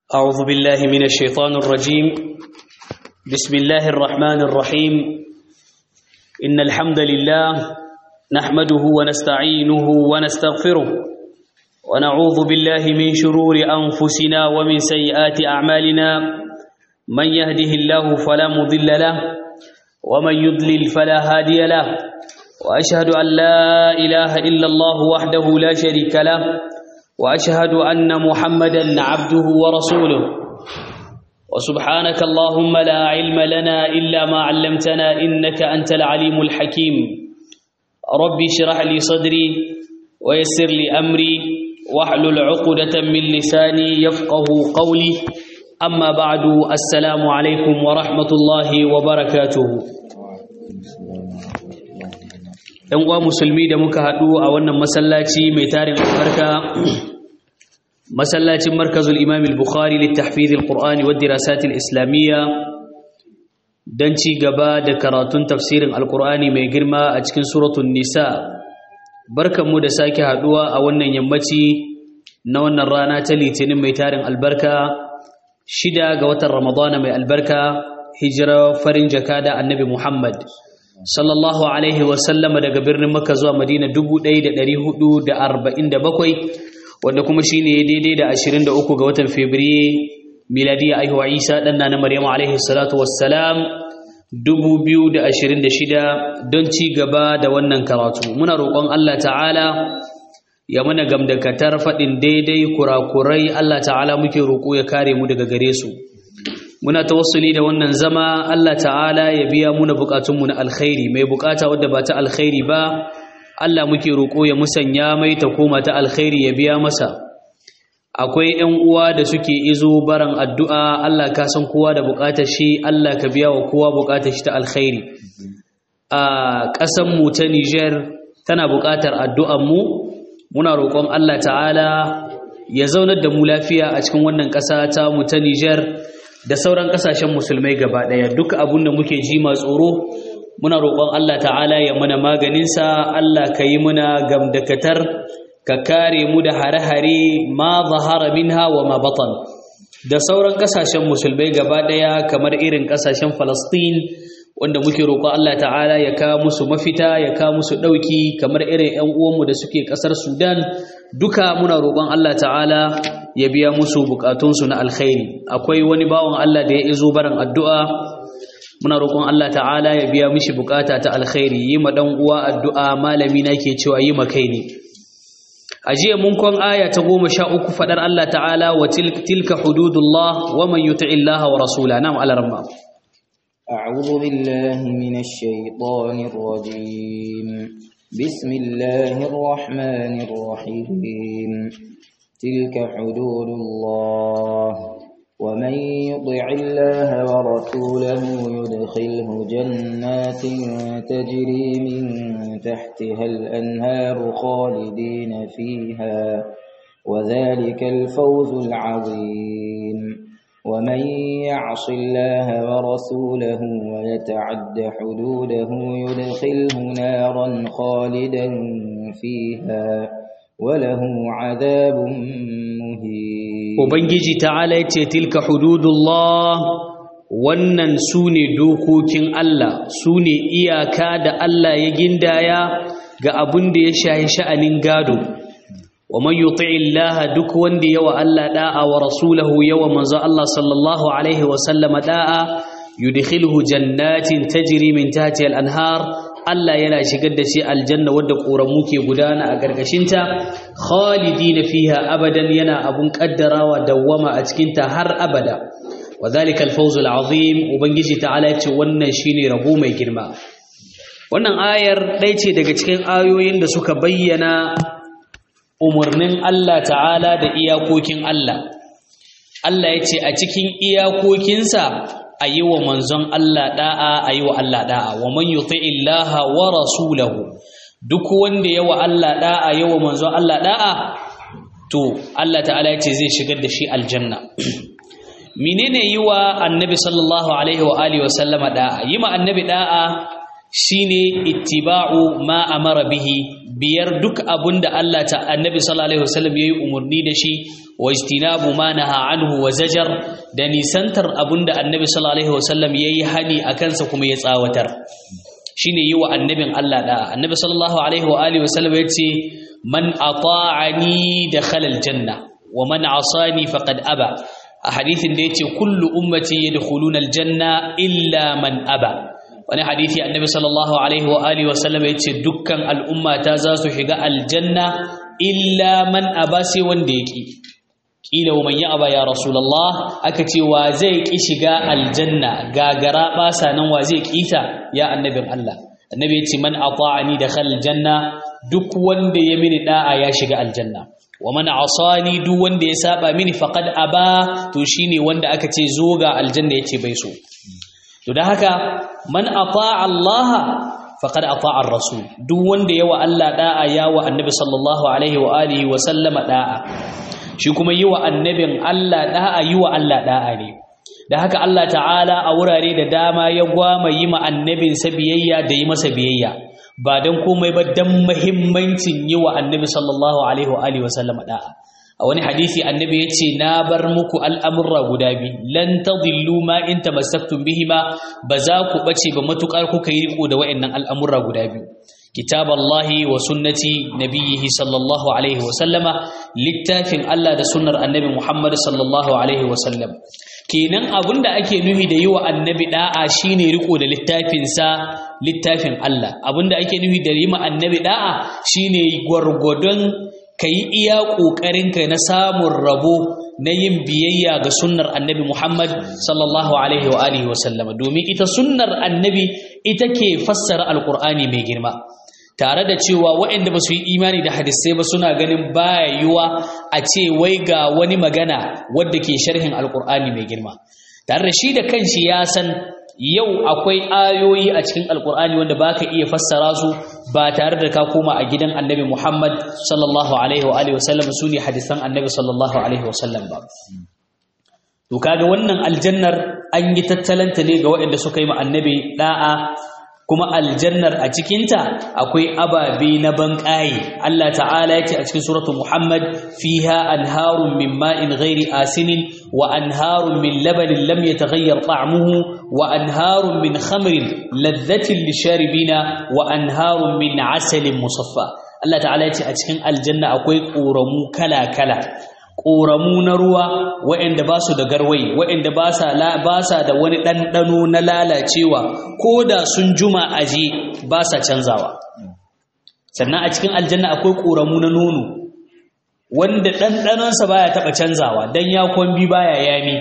أعوذ بالله من الشيطان الرجيم بسم الله الرحمن الرحيم إن الحمد لله نحمده ونستعينه ونستغفره ونعوذ بالله من شرور أنفسنا ومن سيئات أعمالنا من يهده الله فلا مضل له ومن يضلل فلا هادي له وأشهد أن لا إله إلا الله وحده لا شريك له واشهد ان محمدا عبده ورسوله وسبحانك اللهم لا علم لنا الا ما علمتنا انك انت العليم الحكيم ربي اشرح لي صدري ويسر لي امري واحلل عقده من لساني يفقه قولي اما بعد السلام عليكم ورحمه الله وبركاته ‘yan uwa musulmi da muka haɗu a wannan masallaci mai tarin albarka masallacin markazul imam al-bukhari littahfiz al-qur'ani wa dirasat al-islamiyya dan ci gaba da karatun tafsirin al-qur'ani mai girma a cikin suratul nisa barkanmu da sake haɗuwa a wannan yammaci na wannan rana ta litinin mai tarin albarka shida ga watan ramadana mai albarka hijira farin jakada annabi muhammad sallallahu alaihi wasallama daga birnin makka zuwa madina 1447 wanda kuma shine daidai da 23 ga watan fabriye miladiya aihuwa isa danna na maryamu alaihi salatu wassalam 2026 don ci gaba da wannan karatu muna roƙon Allah ta'ala ya mana gamdakatar faɗin daidai kurakurai Allah ta'ala muke roƙo ya kare mu daga gare su muna tawassuli da wannan zama Allah ta'ala ya biya muna bukatunmu na alkhairi mai bukata wadda ba ta alkhairi ba Allah muke roƙo ya musanya mai ta koma ta alkhairi ya biya masa akwai ƴan uwa da suke izo baran addu'a Allah ka san kowa da bukatar shi Allah ka biya wa kowa bukatar shi ta alkhairi a ƙasar mu ta Niger tana bukatar addu'ar mu muna roƙon Allah ta'ala ya zaunar da mu lafiya a cikin wannan ƙasa ta mu ta Niger da sauran kasashen musulmai gaba daya duk abun da muke ji ma tsoro muna roƙon Allah ta'ala ya mana maganinsa Allah ka yi muna gamdakatar ka kare mu da hare-hare ma zahara minha wa ma batan da sauran kasashen musulmai gaba daya kamar irin kasashen Falastin wanda muke roƙon Allah ta'ala ya kawo musu mafita ya kawo musu ɗauki kamar irin 'yan uwanmu da suke ƙasar Sudan duka muna roƙon Allah ta'ala ya biya musu bukatunsu na alkhairi akwai wani bawan Allah da ya izo barin addu'a muna roƙon Allah ta'ala ya biya mishi bukata ta alkhairi yi ma dan uwa addu'a malami na ke cewa yi ma kai ne a jiya mun kon aya ta goma sha uku faɗar Allah ta'ala wa tilka hududullah wa man yuti illaha wa rasula nam alarma أعوذ بالله من الشيطان الرجيم بسم الله الرحمن الرحيم تلك حدود الله ومن يطع الله ورسوله يدخله جنات تجري من تحتها الأنهار خالدين فيها وذلك الفوز العظيم ومن يعص الله ورسوله ويتعد حدوده يدخله نارا خالدا فيها وله عذاب مهين ubangiji ta'ala yace tilka hududullah wannan sune dokokin Allah sune iyaka da Allah ya gindaya ga abun da ya shahi sha'anin gado wa man yuti'i Allah duk wanda yawa Allah da'a wa rasulahu yawa manzo Allah sallallahu alaihi wa sallama da'a yudkhiluhu jannatin tajri min tahtiha al-anhar Allah yana shigar da shi aljanna wadda ƙoramu ke gudana a ƙarƙashinta khalidina fiha abadan yana abun ƙaddarawa dawwama a cikinta har abada wa zalika al-fawzul azim ubangiji ta'ala ya ce wannan shine rabo mai girma wannan ayar ɗaya ce daga cikin ayoyin da suka bayyana umarnin Allah ta'ala da iyakokin Allah Allah ya ce a cikin iyakokinsa a yi wa manzon Allah da'a a yi wa Allah da'a wa man yuti illaha wa rasulahu duk wanda yawa Allah da'a yawa manzon Allah da'a to Allah ta'ala yace zai shigar da shi aljanna menene yi wa annabi sallallahu alaihi wa alihi wa sallama da'a yi ma annabi da'a shine ittiba'u ma amara bihi biyar duk abunda Allah ta annabi sallallahu alaihi wasallam yayi umurni da shi wa ijtinabu ma naha anhu wa zajar da nisantar abunda annabi sallallahu alaihi wasallam yayi hani akan sa kuma ya tsawatar shine yi wa annabin Allah da annabi sallallahu alaihi wa alihi wasallam yace man ata'ani dakhala aljanna wa man asani faqad aba a hadithin da yace kullu ummati yadkhuluna aljanna illa man aba wani hadithi annabi sallallahu alaihi wa alihi wa sallam yace dukkan al'umma ta za su shiga aljanna illa man aba sai wanda yake kila wa man ya aba ya rasulullah aka ce wa zai ki shiga aljanna gagara basa nan wa zai kita ya annabin Allah annabi yace man ata'ani dakhala aljanna duk wanda ya mini da'a ya shiga aljanna wa man asani duk wanda ya saba mini faqad aba to shine wanda aka ce zo ga aljanna yace bai so to da haka man ata'a Allah faqad ata'a ar-rasul duk wanda yawa Allah da'a yawa annabi sallallahu alaihi wa alihi wa sallama da'a shi kuma yi wa annabin Allah da'a yi wa Allah da'a ne da haka Allah ta'ala a wurare da dama ya gwama yi ma annabin sa biyayya da yi masa biyayya ba dan komai ba dan muhimmancin yi wa annabi sallallahu alaihi wa alihi wa sallama da'a a wani hadisi annabi ya ce na bar muku al'amurra guda biyu lan tadillu ma in tamassaktum bihima ba za ku bace ba matukar kuka yi riko da wayannan al'amurra guda biyu kitaballahi wa sunnati nabiyhi sallallahu alaihi wa sallama littafin Allah da sunnar annabi Muhammad sallallahu alaihi wa sallam kenan abinda ake nuhi da yi wa annabi da'a shine riko da littafin sa littafin Allah abinda ake nuhi da yi ma annabi da'a shine gwargwadon ka yi iya ƙoƙarinka na samun rabo na yin biyayya ga sunnar annabi Muhammad sallallahu alaihi wa alihi wa sallama domin ita sunnar annabi ita ke fassara alƙur'ani mai girma tare da cewa waɗanda ba su yi imani da hadisai ba suna ganin baya yiwa a ce wai ga wani magana wadda ke sharhin alƙur'ani mai girma tare da shi da kanshi ya san yau akwai ayoyi a cikin alkur'ani wanda ba ka iya fassara su ba tare da ka koma a gidan annabi muhammad sallallahu alaihi wa alihi wasallam su ne hadisan annabi sallallahu alaihi wasallam ba to kaga wannan aljannar an yi tattalanta ne ga waɗanda suka yi ma annabi da'a kuma aljannar a cikinta akwai ababe na banƙaye Allah ta'ala ya ce a cikin suratul Muhammad fiha anharun min ma'in ghairi asinin wa anharun min labanin lam yataghayyar ta'muhu wa anharun min khamrin ladhatin lisharibina wa anharun min asalin musaffa Allah ta'ala ya ce a cikin aljanna akwai ƙoramu kala-kala ƙoramu na ruwa waɗanda ba su da garwai waɗanda ba sa da wani ɗanɗano na lalacewa ko da sun juma aji ba sa canzawa sannan a cikin aljanna akwai ƙoramu na nono wanda ɗanɗanonsa baya taɓa canzawa don ya kwambi baya yami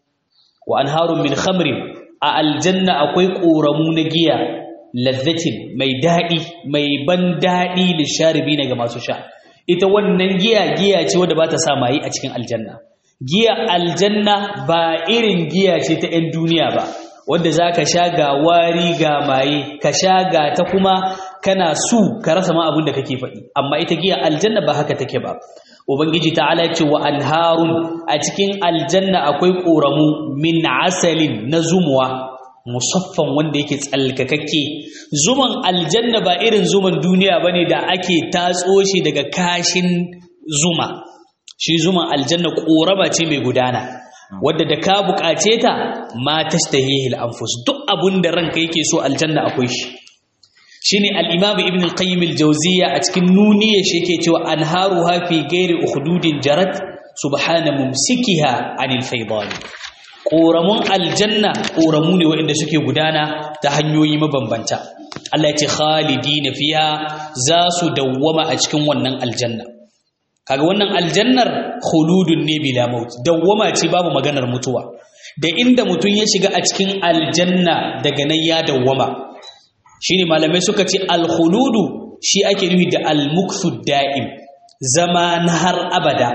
wa an harun min khamrin a aljanna akwai ƙoramu na giya lazzatin mai daɗi mai ban daɗi lisharibi ga masu sha ita wannan giya giya ce wadda ba ta sa mayi a cikin aljanna giya aljanna ba irin giya ce ta 'yan duniya ba wadda za ka sha ga wari ga maye ka sha ga ta kuma kana su ka rasa ma abin da kake faɗi amma ita giya aljanna ba haka take ba ubangiji ta'ala ce wa anharun a cikin aljanna akwai ƙoramu min asalin na zumuwa musaffan wanda yake tsalkakakke zuman aljanna ba irin zuman duniya bane da ake tatso shi daga kashin zuma shi zuman aljanna koraba ce mai gudana wadda da ka bukace ta ma tashtahihil anfus duk abun da ranka yake so aljanna akwai shi shine al-imam ibn al-qayyim al-jawziyya a cikin nuniya shi yake cewa anharuha fi ghairi ukhdudin jarat subhana mumsikiha anil faydani ƙoramun aljanna ƙoramu ne waɗanda suke gudana ta hanyoyi mabambanta Allah ya ce khalidi na fiya za su dawwama a cikin wannan aljanna kaga wannan aljannar khuludun ne bila maut dawwama ce babu maganar mutuwa da inda mutum ya shiga a cikin aljanna daga nan ya dawwama shine malamai suka ce alkhuludu shi ake nufi da almukthu da'im zama na har abada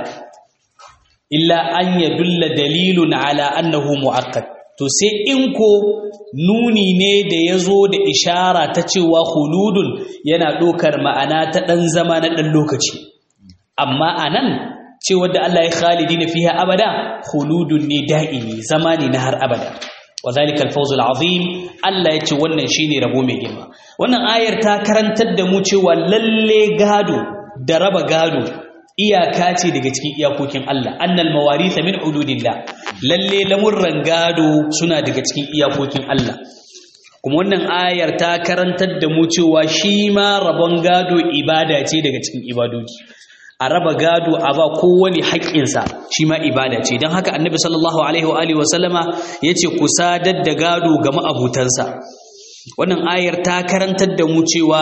illa an ya dulla dalilun ala annahu mu'akkad to sai in ko nuni ne da ya zo da ishara ta cewa huludun yana ɗaukar ma'ana ta ɗan zama na ɗan lokaci amma a nan cewa da Allah ya khalidi na fiha abada huludun ne da'imi zama ne na har abada wa zalikal fawzul azim Allah ya ce wannan shine rabo mai girma wannan ayar ta karantar da mu cewa lalle gado da raba gado iyaka ce daga cikin iyakokin Allah annal mawarith min hududillah lalle lamurran gado suna daga cikin iyakokin Allah kuma wannan ayar ta karantar da mu cewa shi ma rabon gado ibada ce daga cikin ibadoji a raba gado a ba kowane haƙƙinsa shi ma ibada ce don haka annabi sallallahu alaihi wa alihi wasallama ya ce ku sadar da gado ga ma'abutansa wannan ayar ta karantar da mu cewa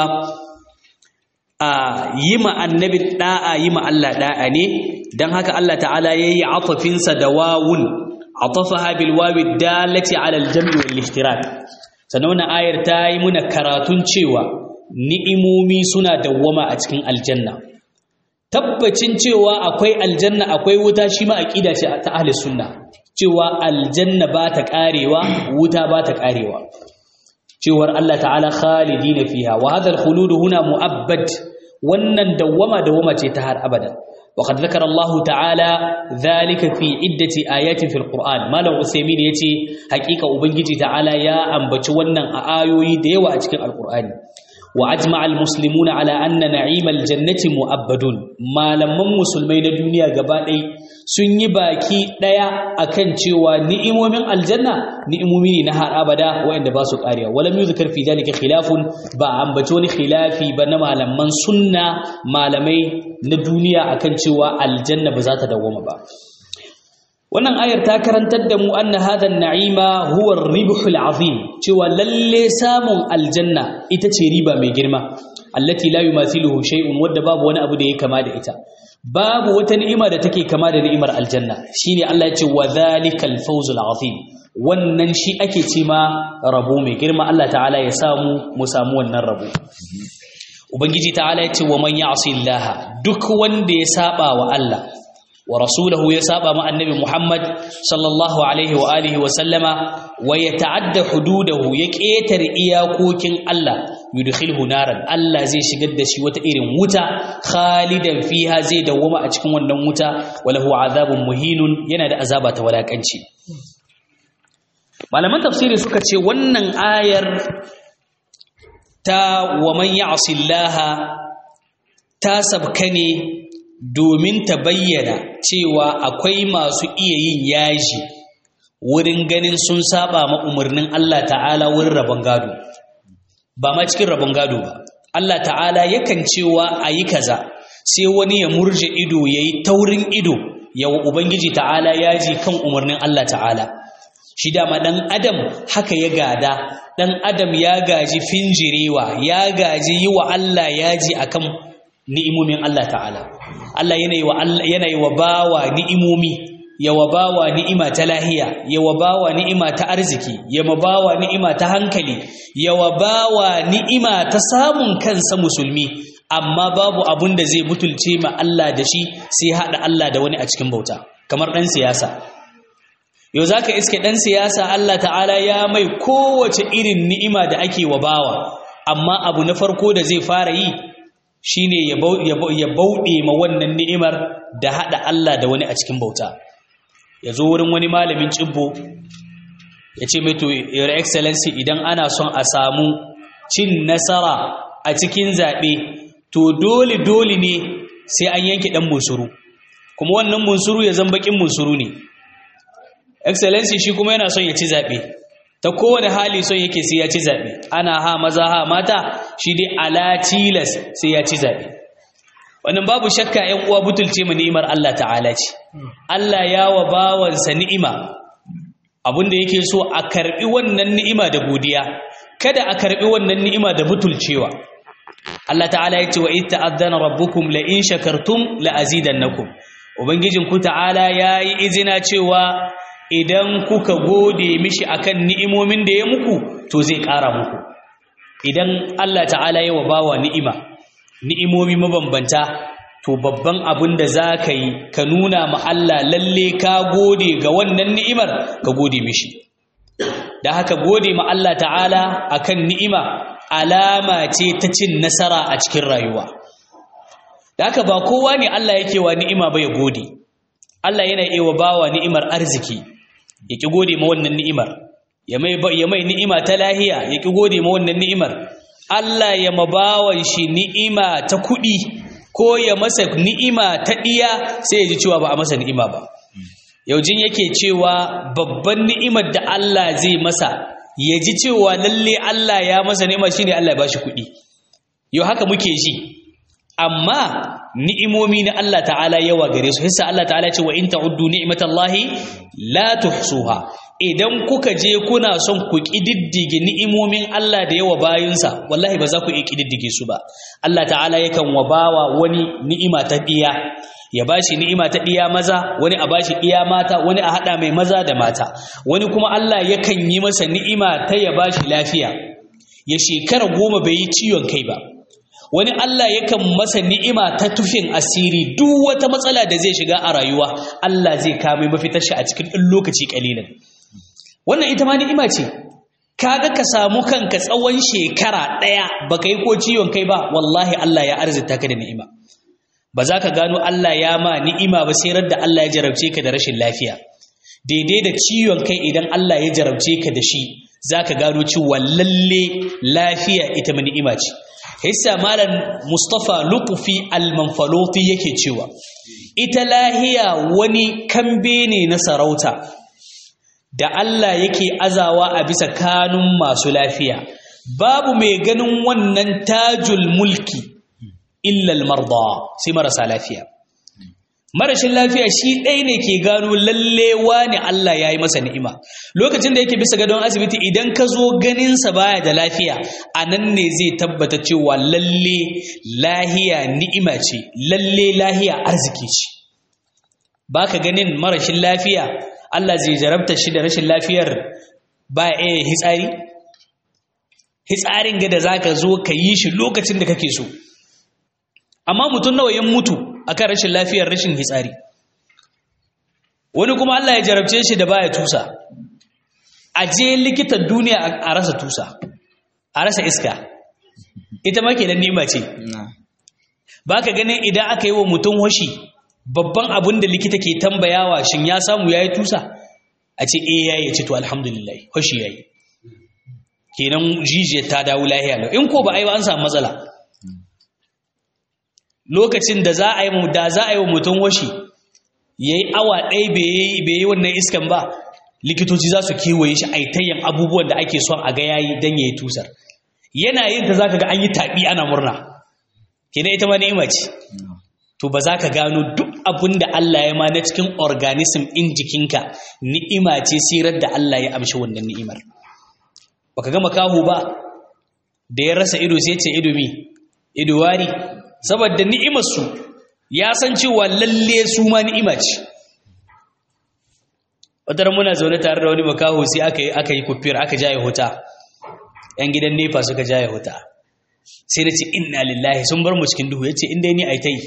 a yi ma annabi da'a yi ma Allah da'a ne don haka Allah ta'ala ya yi atafinsa da wawun atafaha bil wawi dalati ala al-jam'i wal ishtirak sannan wannan ayar ta yi muna karatun cewa ni'imomi suna dawwama a cikin aljanna tabbacin cewa akwai aljanna akwai wuta shi ma aqida ce ta ahli sunna cewa aljanna ba ta karewa wuta ba ta karewa cewar Allah ta'ala khalidina fiha wa hadha al-khulud huna mu'abbad wannan dawwama dawwama ce ta har abada وقد ذكر الله تعالى ذلك في عدة آيات في القرآن ما لو عثيمين يتي حقيقة أبنجي تعالى يا أنبت ونن آيوي ديوة أتكين القرآن وأجمع المسلمون على أن نعيم الجنة مؤبد ما لم مسلمين الدنيا قبائي سني باكي ديا أكن تيوى نئم من الجنة نئمومي نهار أبدا وإن باسك آريا ولم يذكر في ذلك خلاف با أنبتوني خلافي بنما لمن سنة ما لمي ندنيا أكن تيوى الجنة بذات دوما با wannan ayar ta karantar da mu anna hadha an-na'ima huwa ar-ribhul azim cewa lalle samun aljanna ita ce riba mai girma allati la yumathiluhu shay'un wadda babu wani abu da yake kama da ita babu wata ni'ima da take kama da ni'imar aljanna shine Allah ya ce wa dhalikal fawzul azim wannan shi ake ce ma rabo mai girma Allah ta'ala ya samu mu samu wannan rabo ubangiji ta'ala ya ce wa man ya'si Allah duk wanda ya saba wa Allah wa rasulahu ya saba ma annabi Muhammad sallallahu alaihi wa alihi wa sallama wa yata'adda hududahu ya ketare iyakokin Allah yudkhilhu naran Allah zai shigar da shi wata irin wuta khalidan fiha zai dawwama a cikin wannan wuta walahu azabun muhinun yana da azaba ta walakanci malaman tafsiri suka ce wannan ayar ta wa man ya'si Allah ta sabka ne domin ta bayyana cewa akwai masu iya yin yaji wurin ganin sun saba ma umarnin Allah ta'ala wurin rabon gado ba ma cikin rabon gado ba Allah ta'ala yakan cewa a yi kaza sai wani ya murje ido ya yi taurin ido yawa Ubangiji ta'ala yaji kan umarnin Allah ta'ala shi dama ɗan adam haka ya gada ɗan adam ya gaji finjirewa ya gaji yi wa Allah yaji akan ni'imomin Allah ta'ala Allah yana yi wa bawa ni'imomi ya wa bawa ni'ima ta lahiya ya wa bawa ni'ima ta arziki ya wa bawa ni'ima ta hankali ya wa bawa ni'ima ta samun kansa musulmi amma babu abun da zai butulce ma Allah da shi sai haɗa Allah da wani a cikin bauta kamar ɗan siyasa yau za ka iske ɗan siyasa Allah ta'ala ya mai kowace irin ni'ima da ake wa bawa amma abu na farko da zai fara yi shine ya bauɗe ma wannan ni'imar da haɗa Allah da wani a cikin bauta ya zo wurin wani malamin cibbo ya ce mai to your excellency idan ana son a samu cin nasara a cikin zaɓe to dole dole ne sai an yanke ɗan munsuru kuma wannan munsuru ya zan baƙin munsuru ne excellency shi kuma yana son ya ci zaɓe ta kowane hali son yake sai ya ci zaɓe ana ha maza ha mata shi dai ala tilas sai ya ci zaɓe wannan babu shakka ‘yan uwa butulce mu ni'imar Allah ta'ala ce Allah ya wa bawansa ni'ima abinda yake so a karɓi wannan ni'ima da godiya kada a karɓi wannan ni'ima da butulcewa Allah ta'ala ya ce wa ita ta'azzana rabbukum la in shakartum la azidannakum ubangijinku ta'ala yayi izina cewa idan kuka gode mishi akan ni'imomin da ya muku to zai ƙara muku idan Allah ta'ala ya wa bawa ni'ima ni'imomi mabambanta to babban abin da za ka yi ka nuna ma Allah lalle ka gode ga wannan ni'imar ka gode mishi da haka gode ma Allah ta'ala akan ni'ima alama ce ta cin nasara a cikin rayuwa da haka ba kowa ne Allah yake wa ni'ima ba ya gode Allah yana iya wa bawa ni'imar arziki ya ki gode ma wannan ni'imar ya mai ya mai ni'ima ta lahiya ya ki gode ma wannan ni'imar Allah ya mabawan shi ni'ima ta kuɗi ko ya masa ni'ima ta ɗiya sai ya ji cewa ba a masa ni'ima ba yaujin yake cewa babban ni'imar da Allah zai masa ya ji cewa lalle Allah ya masa ni'ima shine Allah ya bashi kuɗi yau haka muke ji amma ni'imomi na Allah ta'ala yawa gare su hissa Allah ta'ala ce wa in ta'uddu ni'matallahi la tuhsuha idan kuka je kuna son ku kididdige ni'imomin Allah da yawa bayinsa wallahi ba za ku iya kididdige su ba Allah ta'ala yakan wabawa wani ni'ima ta diya ya bashi ni'ima ta diya maza wani a bashi diya mata wani a hada mai maza da mata wani kuma Allah yakan yi masa ni'ima ta ya bashi lafiya ya shekara goma bai yi ciwon kai ba wani Allah yakan masa ni'ima ta tufin asiri duk wata matsala da zai shiga a rayuwa Allah zai kame mafitar shi a cikin ɗin lokaci ƙalilan wannan ita ma ni'ima ce kaga ka samu kanka tsawon shekara ɗaya baka yi ko ciwon kai ba wallahi Allah ya arzita ka da ni'ima ba za ka gano Allah ya ma ni'ima ba sai da Allah ya jarabce ka da rashin lafiya daidai da ciwon kai idan Allah ya jarabce ka da shi za ka gano cewa lalle lafiya ita ma ni'ima ce hissa malam Mustapha Lukufi al-Manfaloti yake cewa ita lahiya wani kambe ne na sarauta da Allah yake azawa a bisa kanun masu lafiya babu mai ganin wannan tajul mulki illa al-marda sai marasa lafiya marashin lafiya shi ɗaya ne ke gano lallewa ne Allah ya yi masa ni'ima lokacin da yake bisa gadon asibiti idan ka zo ganinsa baya da lafiya a nan ne zai tabbata cewa lalle lahiya ni'ima ce lalle lahiya arziki ce ba ka ganin marashin lafiya Allah zai jarabta shi da rashin lafiyar baya iya hitsari hitsarin ga da za ka zo ka yi shi lokacin da kake so amma mutum nawa ya mutu akan rashin lafiyar rashin hitsari wani kuma Allah ya jarabce shi da baya tusa a je likitan duniya a rasa tusa a rasa iska ita ma kenan nima ce baka ganin idan aka yi wa mutum washi babban abin da likita ke tambayawa shin ya samu yayi tusa a ce eh yayi ce to alhamdulillah washi yayi kenan jijiyar ta dawo lahiya in ko ba ai ba an samu matsala lokacin da za a yi da za a yi wa mutum washi ya yi awa ɗaya bai yi wannan iskan ba likitoci za su kewaye shi aitayyan abubuwan da ake son a ga yayi don ya yi tusar yana yin ta za ka ga an yi taɓi ana murna kina ita ma ni'ima ce to ba za ka gano duk abin da Allah ya ma na cikin organism in jikinka ni'ima ce sirar da Allah ya amshi wannan ni'imar baka ga makaho ba da ya rasa ido sai ce ido mi ido wari saboda ni'imarsu ya san cewa lalle su ma ni'ima ce wata muna zaune tare da wani makaho sai aka yi aka yi kufiyar aka jaye huta yan gidan nefa suka jaye huta sai na ce inna lillahi sun bar mu cikin duhu ya ce inda ni a yi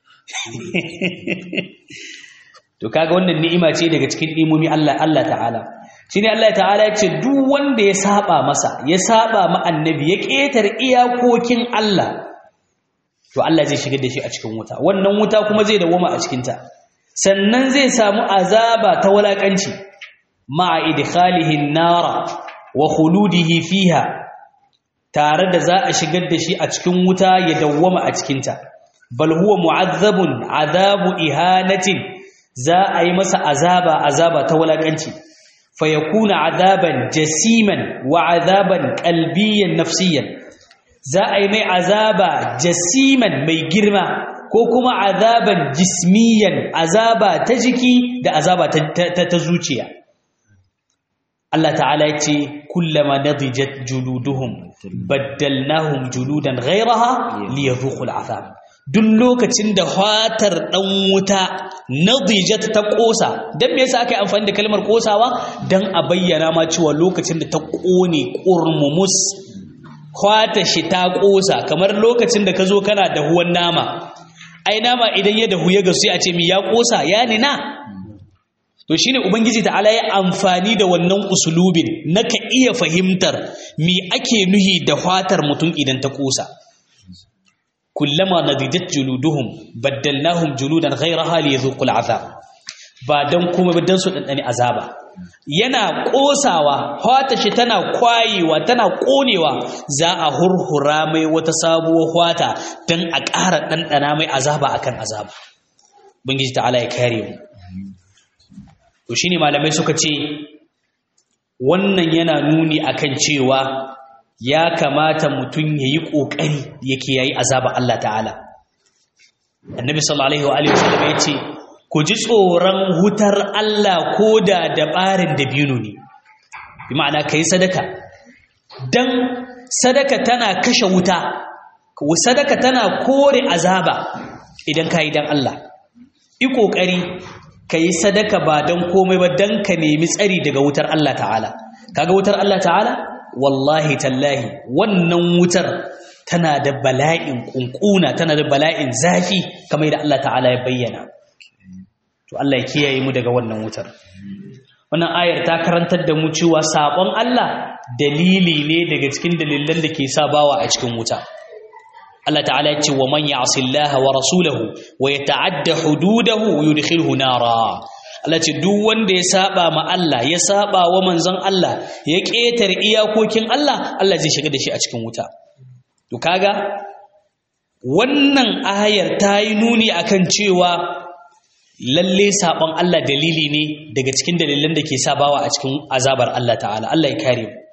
to kaga wannan ni'ima ce daga cikin ni'imomi Allah Allah ta'ala shine Allah ta'ala ya ce duk wanda ya saba masa ya saba ma annabi ya ketar iyakokin Allah to Allah zai shigar da shi a cikin wuta wannan wuta kuma zai dawoma a cikin ta sannan zai samu azaba ta walakanci ma'a idkhalihi an-nara wa khuludihi fiha tare da za a shigar da shi a cikin wuta ya dawoma a cikin ta bal huwa mu'azzabun azabu ihanatin za a yi masa azaba azaba ta walakanci fa yakuna azaban jasiman wa azaban qalbiyan nafsiyan za a yi mai azaba jasiman mai girma ko kuma azaban jismiyan azaba ta jiki da azaba ta, zuciya Allah ta'ala ya ce kullama nadijat juluduhum baddalnahum juludan ghayraha liyadhuqul azab duk lokacin da fatar dan wuta nadijat ta kosa dan me yasa aka yi amfani da kalmar kosawa dan a bayyana ma cewa lokacin da ta kone kurmumus kwata shi ta ƙosa kamar lokacin da ka zo kana dahuwan nama ai nama idan ya dahu ya gasu a ce mi ya ƙosa ya nina to shine ubangiji ta'ala ya amfani da wannan usulubin na ka iya fahimtar mi ake nuhi da fatar mutum idan ta ƙosa kullama nadijat juluduhum baddalnahum juludan ghayraha liyadhuqul azab ba dan kuma dan su dandani azaba yana ƙosawa hwata shi tana kwayewa tana ƙonewa za a hurhura mai wata sabuwar hwata don a ƙara ɗanɗana mai azaba akan azaba bangiji ta'ala ya kare mu to shine malamai suka ce wannan yana nuni akan cewa ya kamata mutum ya yi ƙoƙari yake yayi azaba Allah ta'ala annabi sallallahu alaihi wa sallam ya ce ku ji tsoron hutar Allah ko da dabarin da biyu ne bi ma'ana ka yi sadaka don sadaka tana kashe wuta sadaka tana kore azaba idan ka yi don Allah yi ƙoƙari ka yi sadaka ba don komai ba don ka nemi tsari daga wutar Allah ta'ala kaga wutar Allah ta'ala wallahi tallahi wannan wutar tana da bala'in ƙunƙuna tana da bala'in zafi kamar da Allah ta'ala ya bayyana to Allah ya kiyaye mu daga wannan wutar wannan ayar ta karantar da mu cewa sabon Allah dalili ne daga cikin dalilan da ke sa bawa a cikin wuta Allah ta'ala ya ce wa man ya'sillaha wa rasulahu wa yata'adda hududahu yudkhilhu nara Allah ce duk wanda ya saba ma Allah ya saba wa manzon Allah ya ƙetare iyakokin Allah Allah zai shiga da shi a cikin wuta to kaga wannan ayar ta yi nuni akan cewa lalle sabon Allah dalili ne daga cikin dalilan da ke sabawa a cikin azabar Allah ta'ala Allah ya kare mu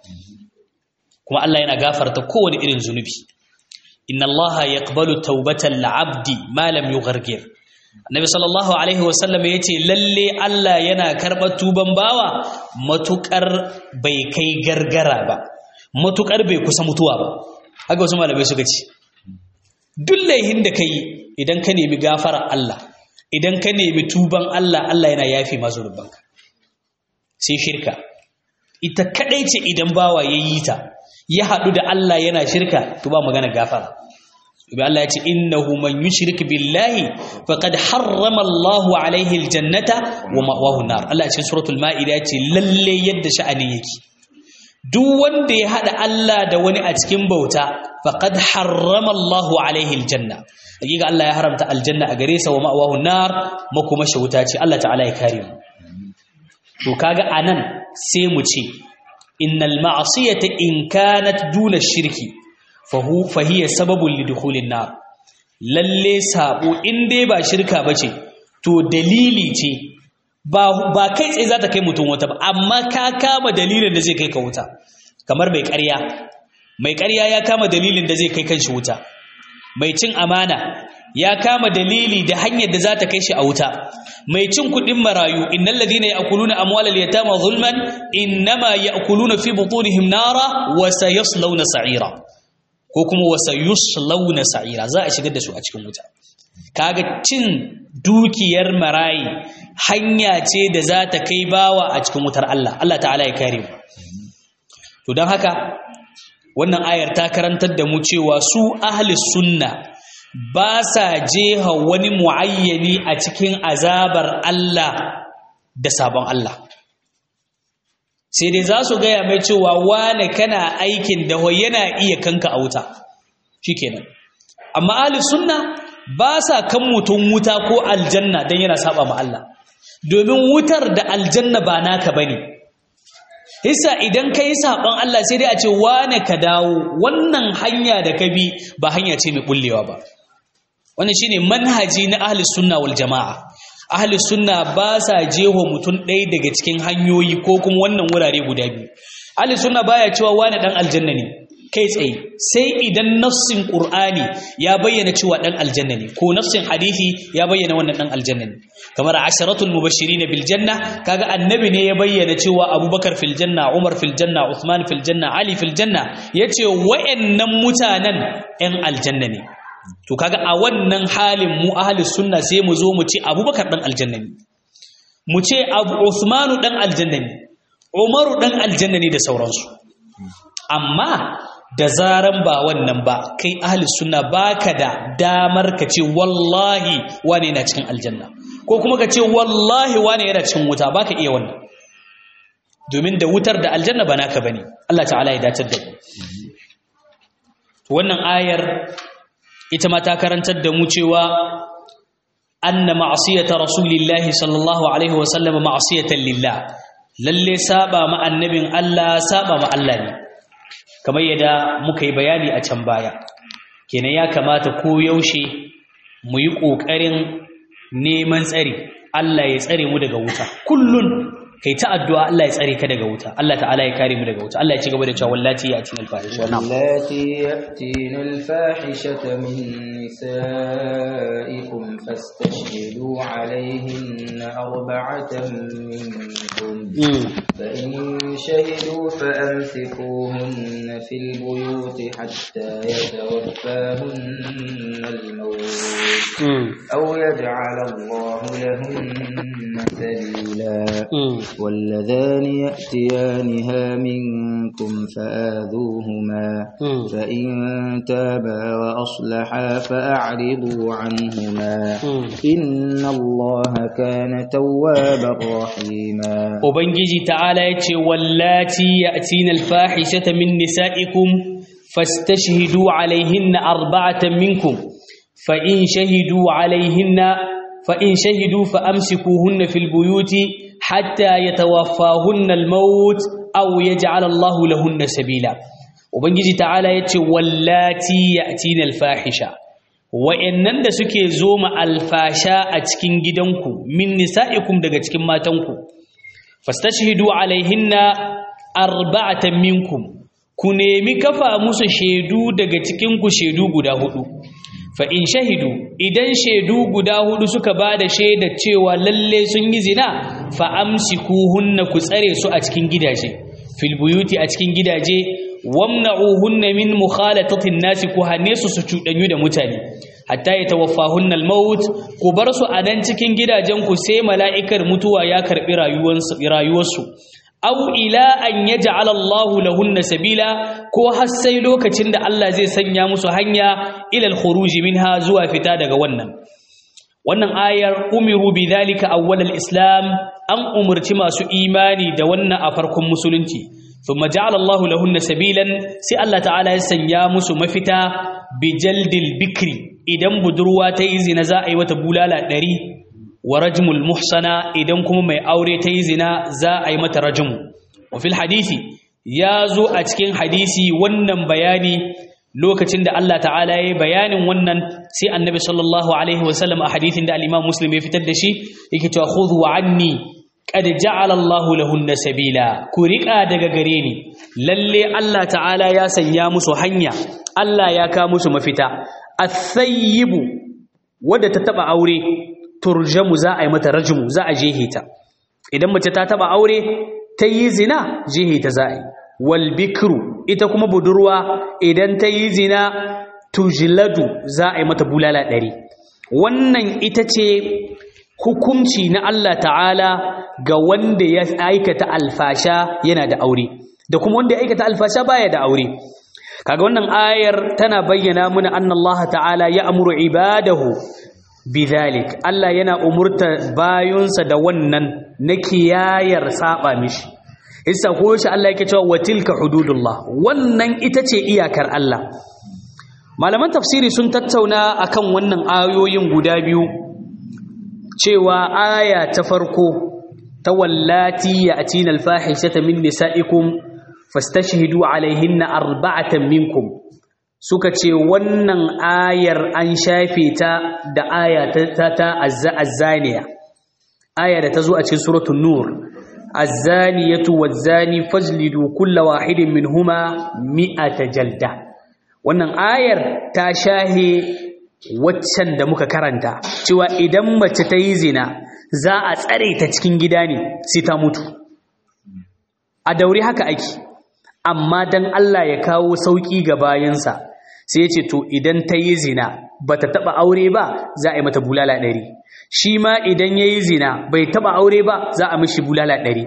kuma Allah yana gafarta kowane irin zunubi inna Allah yaqbalu tawbatal abdi ma lam yughargir annabi sallallahu alaihi wasallam yace lalle Allah yana karɓar tuban bawa matukar bai kai gargara ba matukar bai kusa mutuwa ba haka wasu malamai suka ce duk laihin da kai idan ka nemi gafara Allah idan ka nemi tuban Allah Allah yana yafi masu rubanka sai shirka ita kadai ce idan bawa ya yi ta ya haɗu da Allah yana shirka to ba magana gafara Ibi Allah ya ce innahu man yushrik billahi faqad harrama Allahu alaihi aljannata wa ma'wahu nar Allah ya ce suratul maida ya ce lalle yadda sha'ani yake duk wanda ya hada Allah da wani a cikin bauta faqad harrama Allahu alaihi aljanna hakika Allah ya haramta aljanna a gare sa wa ma'wahu nar makuma wuta ce Allah ta'ala ya kare mu to kaga anan sai mu ce innal ma'siyata in kanat duna shirki fahu fahiya sababun lidukhulin nar lalle sabo in dai ba shirka bace to dalili ce ba ba kai tsaye za ta kai mutum wata ba amma ka kama dalilin da zai kai ka wuta kamar mai ƙarya mai ƙarya ya kama dalilin da zai kai kanshi wuta mai cin amana ya kama dalili da hanyar da za ta kai shi a wuta mai cin kuɗin marayu innal ladina ya'kuluna amwalal yatama zulman innama ya'kuluna fi butunihim nara wa sayaslawna sa'ira ko kuma wa sayaslawna sa'ira za a shigar da su a cikin wuta kaga cin dukiyar marayi hanya ce da za ta kai bawa a cikin wutar Allah Allah ta'ala ya kare mu to don haka wannan ayar ta karantar da mu cewa su ahli sunna ba sa jeha wani muayyani a cikin azabar Allah da sabon Allah sai dai za su gaya mai cewa wane kana aikin da yana iya kanka a wuta shikenan amma ahli sunna ba sa kan mutum wuta ko aljanna don yana saba ma Allah domin wutar da aljanna ba naka bane Hisa idan ka yi saɓon Allah sai dai a ce wane ka dawo wannan hanya da ka bi ba hanya ce mai ɓullewa ba. Wannan shi ne manhaji na ahli sunna wal jama'a. Ahli sunna ba sa jeho mutum ɗaya daga cikin hanyoyi ko kuma wannan wurare guda biyu. Ahli sunna baya cewa wane ɗan aljanna ne kai tsaye sai idan nassin Qur'ani ya bayyana cewa ɗan aljanna ne ko nassin hadisi ya bayyana wannan ɗan aljanna ne. kamar asharatul mubashirin bil janna kaga annabi ne ya bayyana cewa abubakar fil janna umar fil janna uthman fil janna ali fil janna yace wayannan mutanen ɗan aljanna ne to kaga a wannan halin mu ahli sunna sai mu zo mu ce abubakar ɗan aljanna ne mu ce abu uthmanu ɗan aljanna ne umaru ɗan aljanna ne da sauransu amma da zaran ba wannan ba kai ahli sunna baka da damar ka ce wallahi wane yana cikin aljanna ko kuma ka ce wallahi wane yana cikin wuta baka iya wannan domin da wutar da aljanna ba naka bane Allah ta'ala ya datar da ku wannan ayar ita ma ta karantar da mu cewa anna ma'siyata rasulillahi sallallahu alaihi wa sallam ma'siyatan lillah lalle saba ma annabin Allah saba ma Allah ne kamar yadda muka yi bayani a can baya kenan ya kamata ko yaushe mu yi ƙoƙarin neman tsari Allah ya tsare mu daga wuta kullun kai ta addu'a Allah ya tsare ka daga wuta Allah ta'ala ya kare mu daga wuta Allah ya ci gaba da cewa wallati ya atina al-fahisha na'am wallati yatina al-fahishata min nisaikum fastashhidu alayhinna arba'atan minkum fa in shahidu fa amsikuhunna fil buyuti hatta yatawaffahunna al-maut aw yaj'ala Allahu lahunna sabila واللذان يأتيانها منكم فآذوهما فإن تابا وأصلحا فأعرضوا عنهما إن الله كان توابا رحيما وبنجي تعالى يتي واللاتي يأتين الفاحشة من نسائكم فاستشهدوا عليهن أربعة منكم فإن شهدوا عليهن فإن شهدوا فأمسكوهن في البيوت حتى يتوفاهن الموت أو يجعل الله لهن سبيلا وبنجي تعالى يتي واللاتي يأتين الفاحشة wa'annan da suke zoma alfasha a cikin gidanku min nisa'ikum daga cikin matanku fastashhidu alaihinna arba'atan minkum ku nemi kafa musu shaidu daga cikin ku shaidu guda hudu fa in shahidu idan shaidu guda hudu suka ba da shaidar cewa lalle sun yi zina fa amsikuhunna ku tsare su a cikin gidaje fil buyuti a cikin gidaje wamna'uhunna min mukhalatatin nasi ku hane su su cudanyu da mutane hatta yatawaffahunna al-maut ku bar su a nan cikin gidajen ku sai mala'ikar mutuwa ya karbi rayuwarsu aw ila an yaj'ala Allahu lahunna sabila ko har sai lokacin da Allah zai sanya musu hanya ila al-khuruj minha zuwa fita daga wannan wannan ayar umiru bidhalika awwal al-islam an umurci masu imani da wannan a farkon musulunci thumma ja'ala Allahu lahunna sabilan sai Allah ta'ala ya sanya musu mafita bijaldil bikri idan budurwa ta yi zina za a yi wata bulala ɗari wa rajmul muhsana idan kuma mai aure ta yi zina za a yi mata rajmu wa fil hadisi ya zo a cikin hadisi wannan bayani lokacin da Allah ta'ala ya yi bayanin wannan sai annabi sallallahu alaihi wasallam a hadisin da al-imam muslim ya fitar da shi yake cewa khudhu anni qad ja'ala Allahu lahunna sabila ku riƙa daga gare ni lalle Allah ta'ala ya sanya musu hanya Allah ya ka musu mafita athayyibu wadda ta taba aure turjamu za a yi mata rajmu za a jehe ta idan mace ta taba aure ta yi zina jehe ta za a yi wal bikru ita kuma budurwa idan ta yi zina tujladu za a yi mata bulala ɗari wannan ita ce hukunci na Allah ta'ala ga wanda ya aikata alfasha yana da aure da kuma wanda ya aikata alfasha baya da aure kaga wannan ayar tana bayyana muna anna Allah ta'ala ya amuru ibadahu bidhalik Allah yana umurta bayunsa da wannan na kiyayar saba mishi isa ko shi Allah yake cewa watilka hududullah wannan ita ce iyakar Allah malaman tafsiri sun tattauna akan wannan ayoyin guda biyu cewa aya ta farko ta wallati ya atina alfahishata min nisaikum fastashhidu alaihinna arba'atan minkum suka ce wannan ayar an shafe ta da aya ta ta azzaniya aya da ta zo a cikin suratul nur azzaniyatu wazzani fajlidu kulla wahidin minhuma mi'ata jalda wannan ayar ta shahe waccan da muka karanta cewa idan mace ta yi zina za a tsare ta cikin gida ne sai ta mutu a daure haka ake amma dan Allah ya kawo sauki ga bayansa sai ya ce to idan ta yi zina ba ta taɓa aure ba za a yi mata bulala ɗari shi ma idan ya yi zina bai taɓa aure ba za a mishi bulala ɗari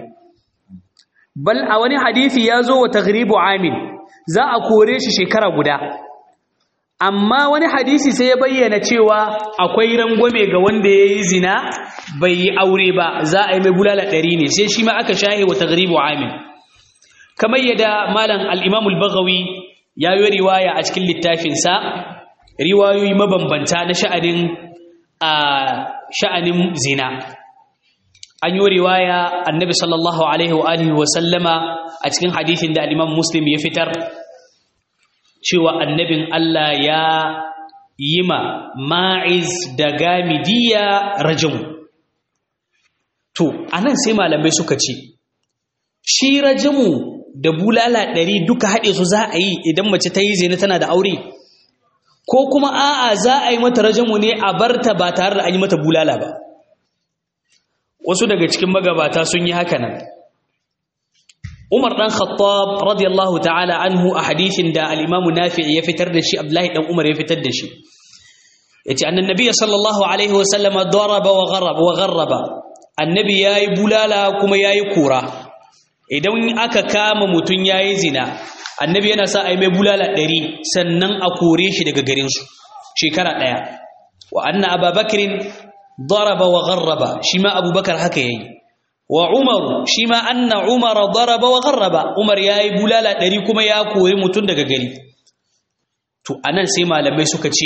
bal a wani hadisi ya zo wa taghribu amin za a kore shi shekara guda amma wani hadisi sai ya bayyana cewa akwai rangwame ga wanda ya yi zina bai yi aure ba za a yi mai bulala ɗari ne sai shi ma aka shahe wa taghribu amin kamar yadda malam al-imam al-baghawi ya yi riwaya a cikin littafinsa riwayoyi mabambanta na sha'anin a sha'anin zina an yi riwaya annabi sallallahu alaihi wa alihi wa sallama a cikin hadithin da al-imam muslim ya fitar cewa annabin Allah ya yi ma ma'iz da gamidiya rajamu to anan sai malamai suka ce shi rajamu da bulala ɗari duka haɗe su za a yi idan mace ta yi zina tana da aure ko kuma a'a za a yi mata rajamu ne a barta ba tare da an yi mata bulala ba wasu daga cikin magabata sun yi haka nan Umar dan Khattab radiyallahu ta'ala anhu a hadisin da al-Imam Nafi' ya fitar da shi Abdullahi dan Umar ya fitar da shi yace annan nabiy sallallahu alaihi wa sallama daraba wa gharaba wa gharaba annabi yayi bulala kuma yayi kura idan aka kama mutun yayi zina annabi yana sa ai mai bulala 100 sannan a kore shi daga garin su shekara daya wa anna ababakrin daraba wa gharraba shi ma abubakar haka yayi wa umaru shi ma anna umar daraba wa gharraba umar yayi bulala ɗari kuma ya kori mutum daga gari to anan sai malamai suka ce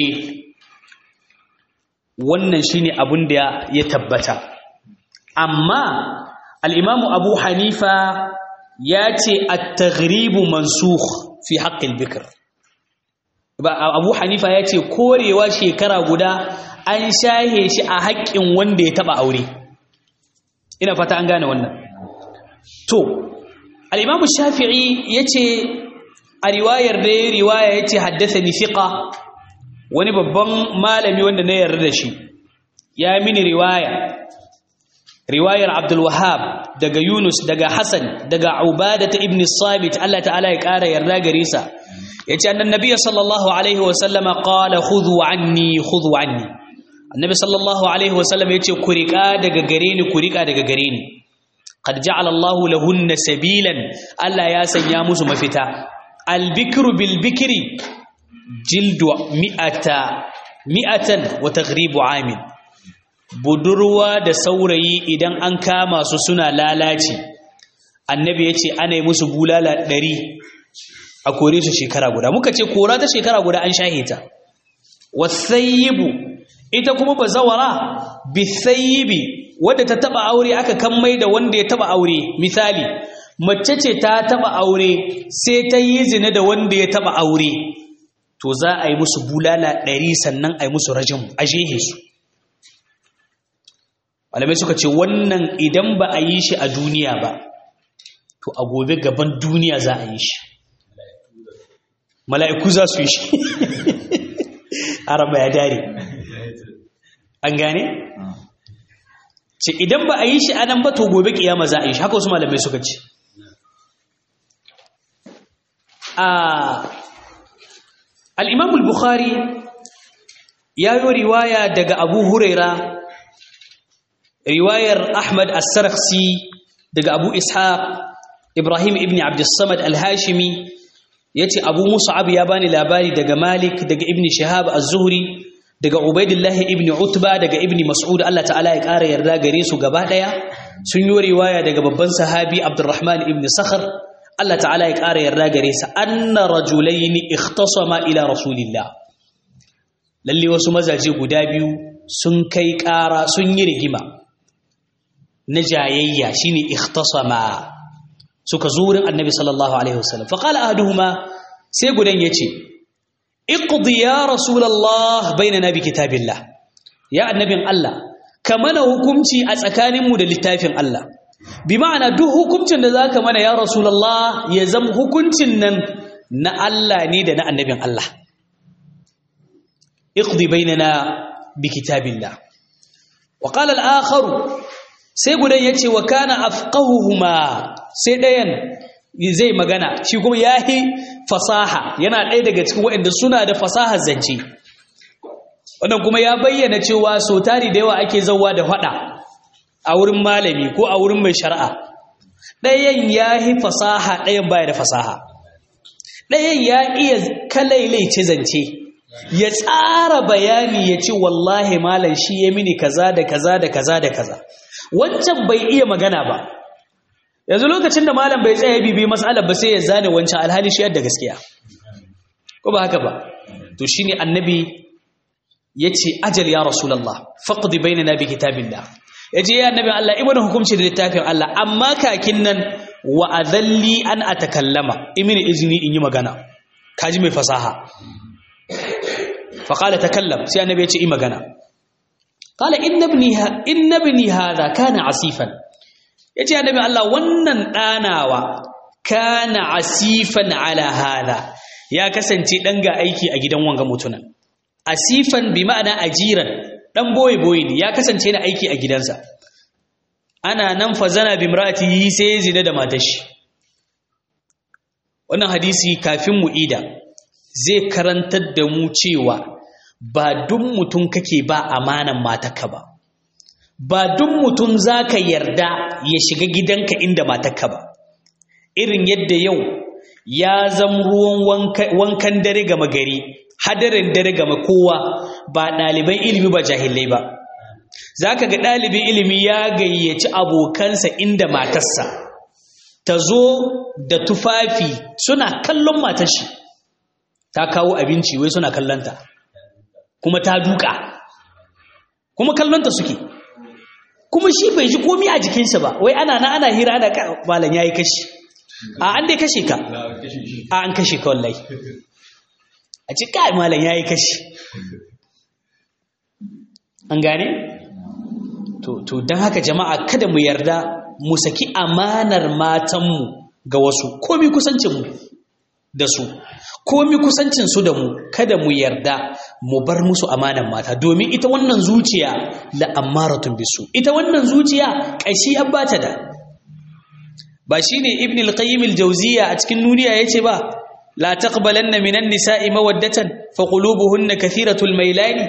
wannan shine abin da ya tabbata amma al-imamu abu hanifa ya ce at-taghribu mansukh fi haqqil bikr ba abu hanifa ya ce korewa shekara guda an shahe shi a haƙƙin wanda ya taɓa aure ina fata an gane wannan to al-imam shafi'i yace a riwayar da ya riwaya yace haddathani thiqa wani babban malami wanda na yarda da shi ya mini riwaya riwayar abdul wahhab daga yunus daga hasan daga ubadah ibn sabit Allah ta'ala ya ƙara yarda gare sa yace annan nabiy sallallahu alaihi wa sallama qala khudhu anni khudhu anni annabi sallallahu alaihi wasallam yace ku rika daga gare ni ku rika daga gare ni qad ja'ala Allahu lahunna sabilan Allah ya sanya musu mafita albikru bil bikri jildu mi'ata mi'atan wa taghribu amin budurwa da saurayi idan an kama su suna lalaci annabi yace ana yi musu bulala 100 a kore su shekara guda muka ce kora ta shekara guda an shahita wasayyibu ita kuma bazawara bisayibi wadda ta taba aure aka kammai da wanda ya taba aure misali mace ce ta taba aure sai ta yi zina da wanda ya taba aure to za a yi musu bulala ɗari sannan a yi musu rajin a jehe su malamai suka ce wannan idan ba a yi shi a duniya ba to a gobe gaban duniya za a yi shi mala'iku za su yi shi araba ya dare an gane? ce idan ba a yi shi anan ba to gobe kiyama za a yi shi haka wasu malamai suka ce al'imamul bukhari ya yi riwaya daga abu huraira riwayar ahmad as-saraksi daga abu ishaq ibrahim ibn abdussamad al-hashimi ya ce abu musa'ab ya bani labari daga malik daga ibn shahab az-zuhri daga ubaidillahi ibn utba daga ibn mas'ud Allah ta'ala ya ƙara yarda gare su gaba ɗaya sun yi riwaya daga babban sahabi abdurrahman ibn sakhar Allah ta'ala ya ƙara yarda gare sa anna rajulaini ikhtasama ila rasulillah lalle wasu mazaje guda biyu sun kai ƙara sun yi rigima na jayayya shine ikhtasama suka zo wurin annabi sallallahu alaihi wasallam fa qala ahaduhuma sai gudan yace iqdi ya rasulullah bainana bi kitabillah ya annabin Allah ka mana hukunci a tsakaninmu da littafin Allah bi ma'ana duk hukuncin da zaka mana ya rasulullah ya zama hukuncin nan na Allah ne da na annabin Allah iqdi bainana bi kitabillah wa qala al-akhar sai gudan yace wa kana afqahuhuma sai dayan zai magana shi kuma yahi fasaha yana ɗaya daga cikin waɗanda suna da fasahar zance wannan kuma ya bayyana cewa so tari da yawa ake zauwa da faɗa a wurin malami ko a wurin mai shari'a ɗayan ya yi fasaha ɗayan baya da fasaha ɗayan ya iya kalailaice zance ya tsara bayani ya ce wallahi malam shi ya mini kaza da kaza da kaza da kaza wancan bai iya magana ba yanzu lokacin da malam bai tsaye bibi matsalar ba sai ya zane wancan alhali shi yadda gaskiya ko ba haka ba to shine annabi yace ajal ya rasulullah faqdi bainana bi kitabillah yace ya annabi Allah ibnu hukumci da littafin Allah amma kakin nan wa adalli an atakallama imini izini in yi magana kaji mai fasaha fa qala takallam sai annabi ya ce yi magana qala inna ibni inna ibni hadha kana asifan yace annabi Allah wannan danawa kana asifan ala hadha ya kasance dan ga aiki a gidan wanga mutunan asifan bi ma'ana ajiran dan boye boye ne ya kasance na aiki a gidansa ana nan fa zana bi imratihi sai ya zina da matar shi wannan hadisi kafin mu ida zai karantar da mu cewa ba duk mutum kake ba amanan matarka ba ba duk mutum zaka yarda ya shiga gidanka inda matarka ba irin yadda yau ya zama ruwan wankan dare gama gari hadarin dare gama kowa ba ɗaliban ilimi ba jahilai ba za ka ga ɗalibin ilimi ya gayyaci abokansa inda matarsa ta zo da tufafi suna kallon matar shi ta kawo abinci wai suna kallonta kuma ta duka kuma kallonta suke kuma shi bai ji komi a jikinsa ba wai ana na ana hira ana malam ya yi kashi a an dai kashe ka a an kashe ka wallahi a ci kai malam ya yi kashi an gane? to don haka jama'a kada mu yarda mu saki amanar matanmu ga wasu komi kusancinmu da su komi kusancinsu da mu kada mu yarda mu bar musu amanar mata domin ita wannan zuciya la ammaratun bisu ita wannan zuciya ƙashi an bata da ba shine ibn al-qayyim al-jawziya a cikin nuniya yace ba la taqbalanna minan nisa'i mawaddatan fa qulubuhunna kathiratul mailani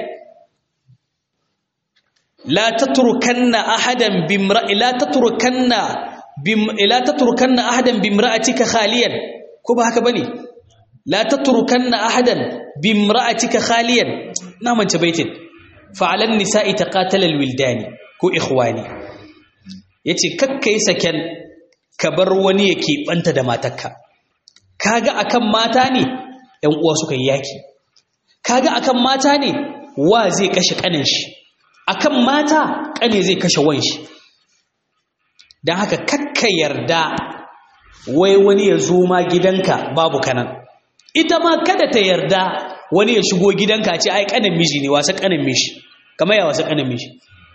لا تتركن احدا بامرأ لا تتركن بم... لا تتركن احدا بامرأتك خاليا كوبا haka bane لا تتركن احدا بامرأتك خاليا نعم انت بيتين فعلى النساء تقاتل الولدان كو اخواني yace kakkai saken ka bar wani yake banta da matarka kaga akan mata ne ɗan uwa suka yi yaki kaga akan mata ne wa zai kashe kanin shi akan mata kane zai kashe wanshi don haka kakka yarda wai wani ya zo ma gidanka babu kanan ita ma kada ta yarda wani ya shigo gidanka ce ai kanin miji ne wasa kanin miji kamar ya wasa kanin miji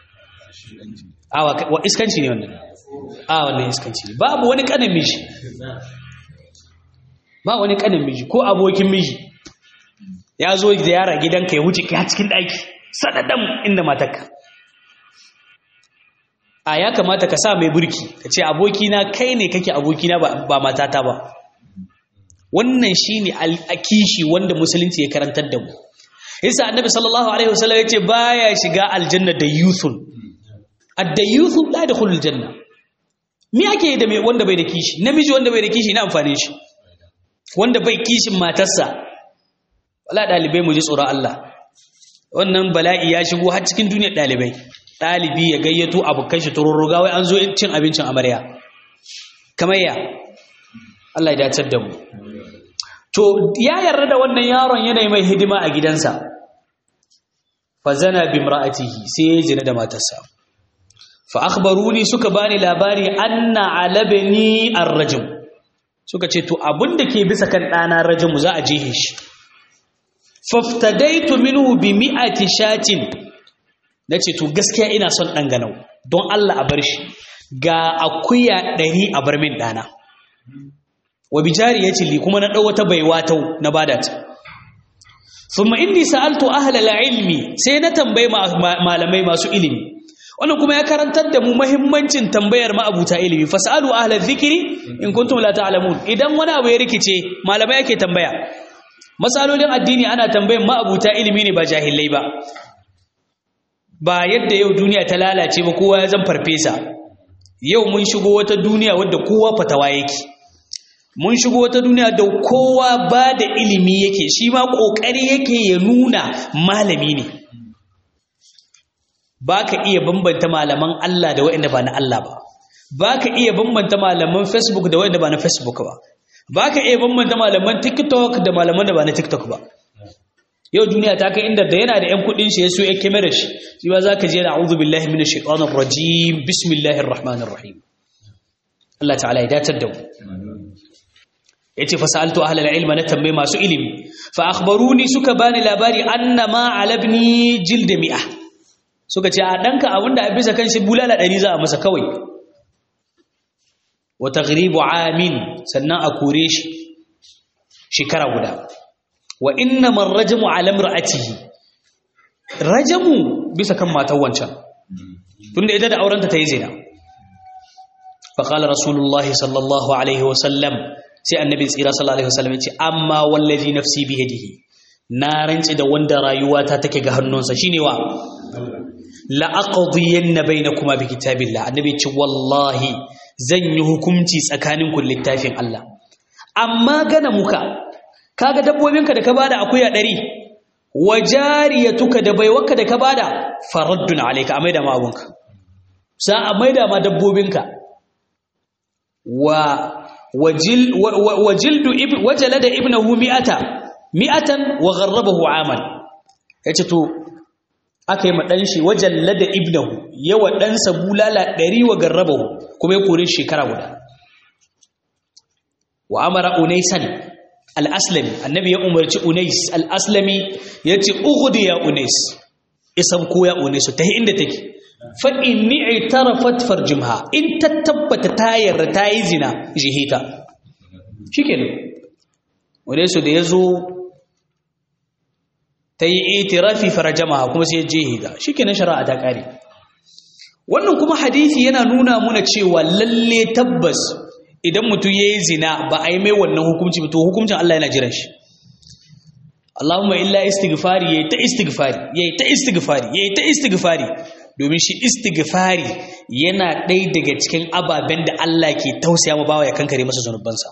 a wa iskanci ne wannan a wannan iskanci ne babu wani kanin miji ba wani kanin miji ko abokin miji ya zo da yara gidanka ya wuce ka cikin ɗaki sadadan inda matarka a ya kamata ka sa mai burki ka ce abokina kai ne kake abokina ba matata ba wannan shine al'akishi wanda musulunci ya karantar da mu yasa annabi sallallahu alaihi wasallam yace baya shiga aljanna da yuthun adda yuthun la yadkhulul janna me ake da mai wanda bai da kishi namiji wanda bai da kishi ina amfani shi wanda bai kishin matarsa wala dalibai mu ji tsoron Allah wannan bala'i ya shigo har cikin duniyar ɗalibai ɗalibi ya gayyato abokan shi tururruga wai an zo cin abincin amarya kamar ya Allah ya dacar da mu to ya yarda da wannan yaron yanayi mai hidima a gidansa fa zana bi imra'atihi sai ya jina da matarsa fa akhbaruni suka bani labari anna alabni ar-rajm suka ce to abinda ke bisa kan ɗana rajmu za a jehe shi faftadaitu minhu bi mi'ati shatin nace to gaskiya ina son dan ganau don Allah a bar shi ga akuya 100 a bar min dana wa bijari yace li kuma na dau wata baiwa tau na bada ta thumma inni sa'altu ahla al-ilmi sai na tambaye malamai masu ilimi wannan kuma ya karantar da mu muhimmancin tambayar ma'abuta ilimi fasalu ahla dhikri in kuntum la ta'lamun idan wani abu ya rikice malamai yake tambaya matsalolin addini ana tambayin ma'abuta ilimi ne ba jahilai ba ba yadda yau duniya ta lalace ba kowa ya zan farfesa yau mun shigo wata duniya wadda kowa fatawa yake mun shigo wata duniya da kowa ba da ilimi yake shi ma ƙoƙari yake ya nuna malami ne ba ka iya bambanta malaman Allah da waɗanda ba na Allah ba ba ka iya bambanta malaman Facebook da waɗanda ba na Facebook ba ba ka iya bambanta malaman TikTok da malaman da ba na TikTok ba yau duniya ta kai inda da yana da 'yan kudin shi ya so ya kamera shi shi ba za ka je da a'udhu billahi minash shaitanir rajim bismillahir rahmanir rahim Allah ta'ala ya datar da mu yace fa sa'altu ahlal ilma na tambaye masu ilimi fa akhbaruni suka bani labari annama alabni jild mi'a suka ce a danka abinda a bisa kan shi bulala 100 za a masa kawai wa taghribu amin sannan a kore shi shekara guda wa innama rajamu ala imra'atihi rajamu bisa kan matan wancan tunda ita da aurenta ta yi zina fa qala rasulullahi sallallahu alaihi wa sallam sai annabi tsira sallallahu alaihi wasallam yace amma wallazi nafsi bi yadihi na rantsi da wanda rayuwata take ga hannunsa shine wa la aqdiyanna bainakuma bi kitabillah annabi yace wallahi zan yi hukunci tsakanin ku littafin Allah amma gana muka kaga dabbobinka da ka bada akuya 100 wajariyatuka da baiwarka da ka bada faraddun alayka amaida ma abunka sa amaida ma dabbobinka wa wajildu wajalada ibnahu mi'ata mi'atan wa gharrabahu aman yace to akai ma dan shi wajallada ibnahu yawa dan sa bulala 100 wa garrabahu kuma ya kore shekara guda wa amara unaisan al-aslami annabi ya umarci unais al-aslami yace ughdi ya unais isan ko ya unais ta inda take fa inni i'tarafat farjumha in tattabbata tayar tayi zina jihita shikenan wanda su da yazo tayi itirafi farjamaha kuma sai jihida shikenan shari'a ta kare wannan kuma hadisi yana nuna muna cewa lalle tabbas idan mutum yayi zina ba a yi mai wannan hukunci ba to hukuncin Allah yana jiran shi Allahumma illa istighfari yayi ta istighfari yayi ta istighfari yayi ta istighfari domin shi istighfari yana ɗaya daga cikin ababen da Allah ke tausaya ma bawa ya kankare masa zanubansa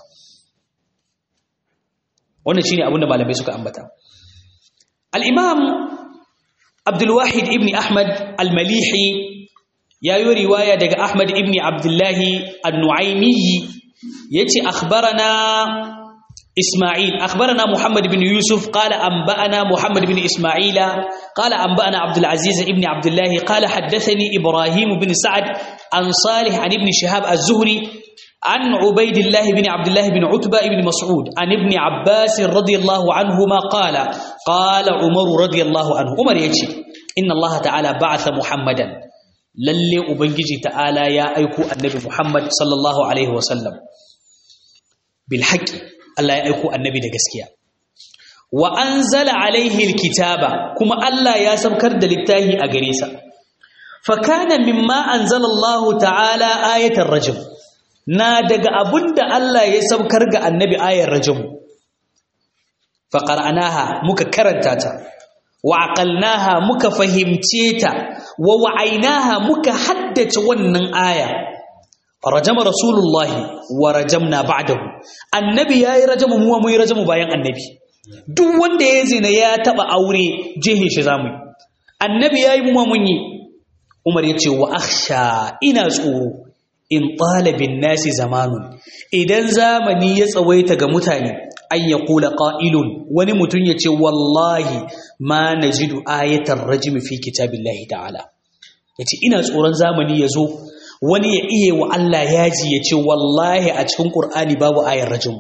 wannan shine abin da malamai suka ambata al-imam Abdul Wahid ibn Ahmad al-Malihi ya yi riwaya daga Ahmad ibn Abdullah an-Nu'aymi yace akhbarana إسماعيل أخبرنا محمد بن يوسف قال أنبأنا محمد بن إسماعيل قال أنبأنا عبد العزيز بن عبد الله قال حدثني إبراهيم بن سعد عن صالح عن ابن شهاب الزهري عن عبيد الله بن عبد الله بن عتبة بن مسعود عن ابن عباس رضي الله عنهما قال قال عمر رضي الله عنه عمر يجي إن الله تعالى بعث محمدا للي أبنجي تعالى يا أيكو النبي محمد صلى الله عليه وسلم بالحق Allah ya aiko annabi da gaskiya wa anzala alaihi alkitaba kuma Allah ya saukar da littafi a gare sa fa kana mimma anzala Allah ta'ala ayatar rajm na daga abunda Allah ya saukar ga annabi ayar rajm fa qara'naha muka karanta ta wa aqalnaha muka fahimce ta wa wa'ainaha muka haddace wannan aya rajama rasulullahi wa rajamna ba'dahu annabi yayi rajamu mu mu yi rajamu bayan annabi duk wanda ya zina ya taba aure jehe shi zamu annabi yayi mu mun yi umar yace wa akhsha ina tsoro in talabin nasi zamanun idan zamani ya tsawaita ga mutane an ya kula qa'ilun wani mutum yace wallahi ma najidu ayatar rajmi fi kitabillahi ta'ala yace ina tsoron zamani ya zo wani ya iya wa Allah yaji ya ce wallahi a cikin ƙur'ani babu ayar rajin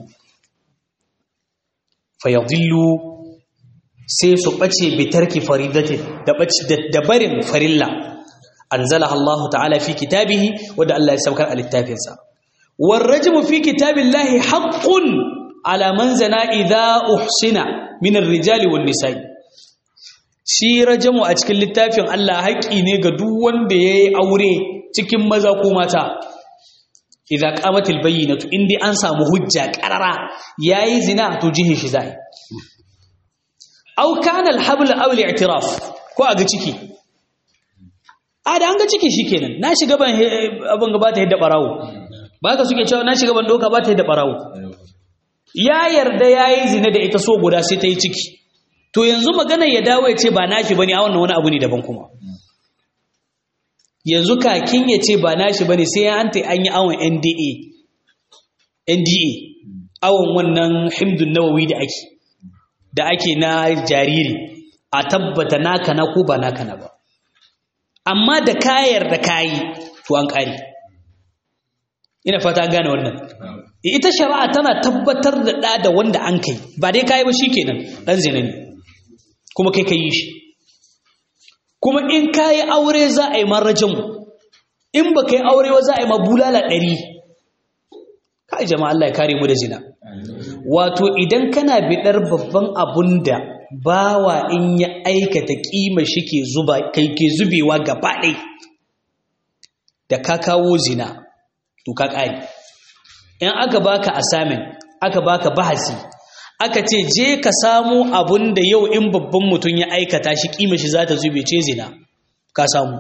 fayadillu sai su ɓace bitarki faridatin da barin farilla an zala Allah ta'ala fi kitabihi wadda Allah ya saukar a littafinsa warrajimu fi kitabillahi haƙƙun alaman zana idha uhsina minar rijali wan nisa'i shi rajamu a cikin littafin Allah haƙƙi ne ga duk wanda ya yi aure cikin maza ko mata idza qamatil bayyinatu indi an samu hujja qarara yayi zina to jihin shi zai aw kana alhabl aw al'tiraf ko aga ciki a da an ga ciki shikenan na shiga ban abin gaba ta yadda barawo baka suke cewa na shiga ban doka ba ta yadda barawo ya yarda yayi zina da ita so guda sai ta yi ciki to yanzu magana ya dawo ya ce ba nashi bane a wannan wani abu ne daban kuma yanzu kakin ya ce ba nashi bane sai ya anta an yi awon NDA NDA awon wannan himdun nawawi da ake da ake na jariri a tabbata naka na ko ba naka na ba amma da kayar da kayi to an ƙare ina fata an gane wannan ita shari'a tana tabbatar da ɗa da wanda an kai ba dai kayi ba shikenan ɗan zina ne kuma kai ka yi shi kuma in kayi aure za a yi marajin in ba kai aure ba za a yi ma bulala ɗari kai jama'a Allah ya kare mu da zina wato idan kana bidar babban abun da bawa in ya aikata kima shi ke zuba kai ke zubewa gaba ɗai da ka kawo zina to ka ƙari in aka baka assignment aka baka bahasi aka ce je ka samu abun da yau in babban mutum ya aikata shi kima shi za ta zube ce zina ka samu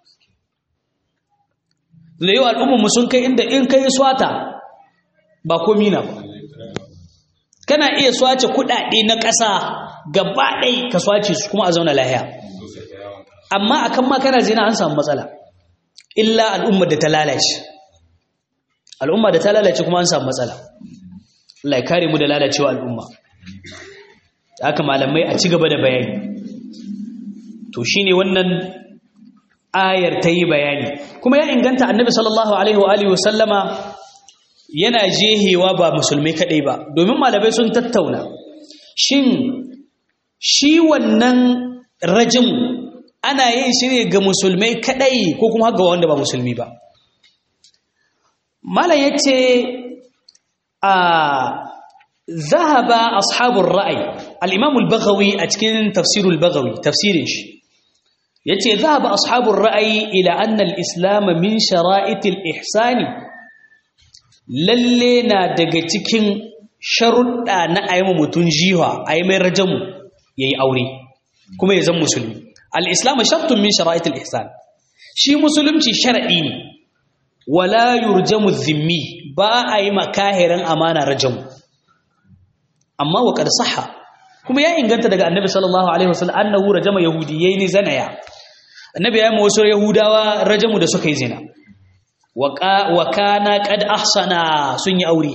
da yau al'ummarmu sun kai inda in kai swata ba komi na ba kana iya swace kudade na ƙasa gaba ɗai ka swace su kuma a zauna lahiya amma akan ma kana zina an samu matsala illa al'ummar da ta lalace al'umma da ta lalace kuma an samu matsala Allah ya kare mu da lalacewa al'umma haka malamai a ci gaba da bayani to shine wannan ayar ta yi bayani kuma ya inganta annabi sallallahu alaihi wa alihi wasallama yana jehewa ba musulmai kadai ba domin malamai sun tattauna shin shi wannan rajin ana yin shi ne ga musulmai kadai ko kuma ga wanda ba musulmi ba malam yace a ذهب أصحاب الرأي الإمام البغوي أتكين تفسير البغوي تفسير يتي ذهب أصحاب الرأي إلى أن الإسلام من شرائط الإحسان للينا دقتكين شرط أن أيام متنجيها أيام رجم يي أوري كما يزم مسلم الإسلام شرط من شرائط الإحسان شي مسلم شي شرعي ولا يرجم الذمي با أي مكاهرا أمانة رجم amma wa qad sahha kuma ya inganta daga annabi sallallahu alaihi wasallam annahu rajama yahudiyyin zanaya annabi ya yi wasu yahudawa rajamu da suka yi zina wa kana qad ahsana sun yi aure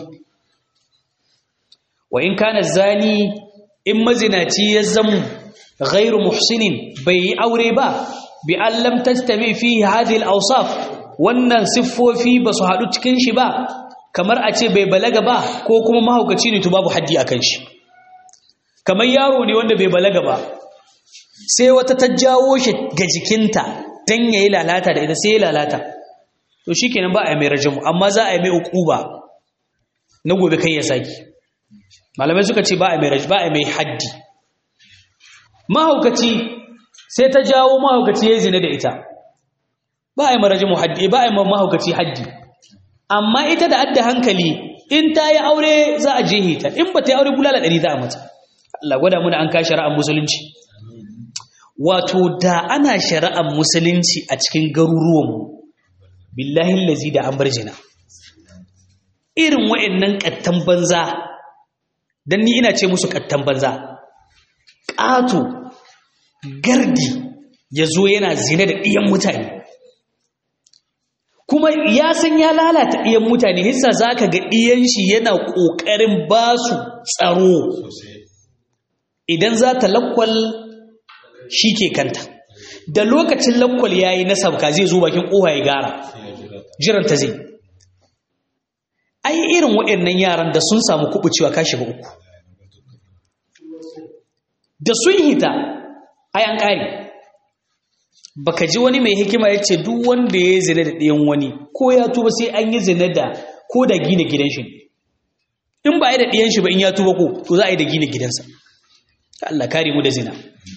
wa in kana zani in mazinaci ya zamu ghairu muhsinin bai yi aure ba bi an lam tastami fihi hadhihi al-awsaf wannan siffofi ba su haɗu cikin shi ba kamar a ce bai balaga ba ko kuma mahaukaci ne to babu haddi a kan shi kamar yaro ne wanda bai balaga ba sai wata ta jawo shi ga jikinta don ya yi lalata da ita sai ya lalata to shi kenan ba a yi mai rajamu amma za a yi mai ukuba na gobe kai ya saki malamai suka ce ba a yi mai haddi mahaukaci sai ta jawo mahaukaci ya zina da ita ba a yi marajamu haddi ba a yi mahaukaci haddi amma ita da adda hankali in ta yi aure za a jehe ta in ba ta yi aure bulala ɗari za a mata Allah gwada muna an ka shari'ar musulunci wato da ana shari'ar musulunci a cikin garuruwanmu billahi lazi da an bar jina irin wa'annan ƙattan banza don ni ina ce musu ƙattan banza ƙato gardi ya zo yana zina da ɗiyan mutane kuma ya san ya lalata ɗiyan mutane hissa za ka ga ɗiyan shi yana ƙoƙarin ba su tsaro idan za ta lakwal shi ke kanta da lokacin lakwal ya yi na sabka zai zo bakin ƙoha ya gara jiranta zai ai irin waɗannan yaran da sun samu kuɓucewa ka shiga uku da sun hita ai an ƙari baka ji wani mai hikima ya ce duk wanda ya zina da ɗayan wani ko ya tuba sai an yi zina da ko da gina gidan shi in ba yi da ɗayan shi ba in ya tuba ko to za a yi da gina gidansa Allah kare mu da zina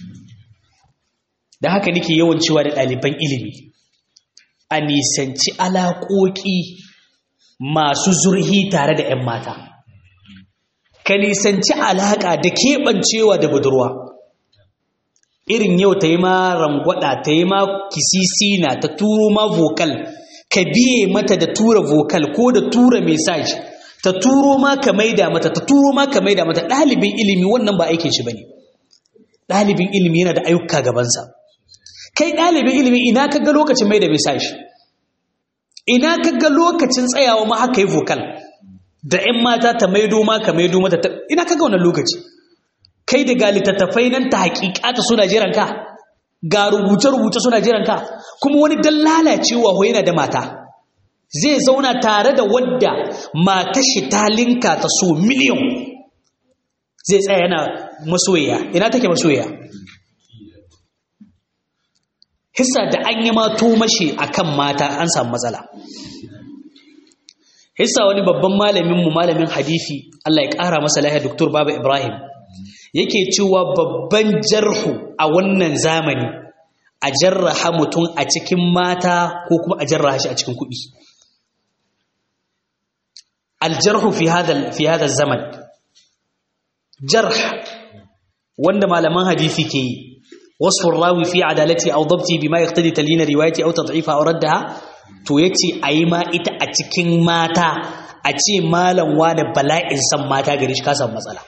da haka nake yawan cewa da ɗaliban ilimi a nisanci alaƙoƙi masu zurhi tare da 'yan mata ka nisanci alaƙa da keɓancewa da budurwa irin yau ta yi ma rangwada ta yi ma kisisina ta turo ma vocal ka biye mata da tura vocal ko da tura message ta turo ma ka maida mata ta turo ma ka maida mata ɗalibin ilimi wannan ba aikin shi bane ɗalibin ilimi yana da ayyuka gabansa kai ɗalibin ilimi ina ka ga lokacin maida message ina ka ga lokacin tsayawa ma haka yi vocal da 'yan mata ta maido ma ka maido mata ina ka ga wannan lokaci kai da ga littattafai nan ta hakikata suna jiran ka ga rubuce-rubuce suna jiran ka kuma wani dan lalacewa ho yana da mata zai zauna tare da wadda mata shi ta linka ta so miliyan zai tsaya yana masoya ina take masoya hissa da an yi mato mashi akan mata an samu matsala hissa wani babban malaminmu malamin hadisi Allah ya ƙara masa lahiya Dr. Baba Ibrahim yake cewa babban jarhu a wannan zamani a jarraha mutum a cikin mata ko kuma a jarraha shi a cikin kuɗi aljarhu fi hada fi hada zaman jarh wanda malaman hadisi ke yi wasfur rawi fi adalati aw dabti bima yaqtadi talina riwayati aw tad'ifa aw raddaha to yace ayi ma ita a cikin mata a ce malam wani bala'in san mata gari shi ka samu matsala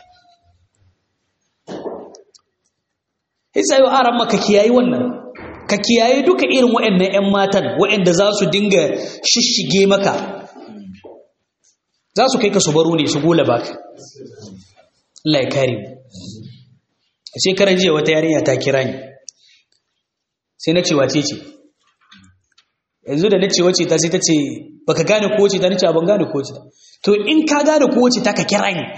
Hisa yau aran maka kiyayi wannan, ka kiyaye duka irin waɗannan ‘yan matan waɗanda za su dinga shishige maka, za su kai ka su baro ne su gola baka. Allah ya kare mu. A shekaran jiya wata yarinya ta kira ni, sai na ce wace ce. Yanzu da na ce wace ta sai ta ce, baka gane ko wace ta na ce ban gane ko wace ta. To in ka gane ko wace ta ka kira ni,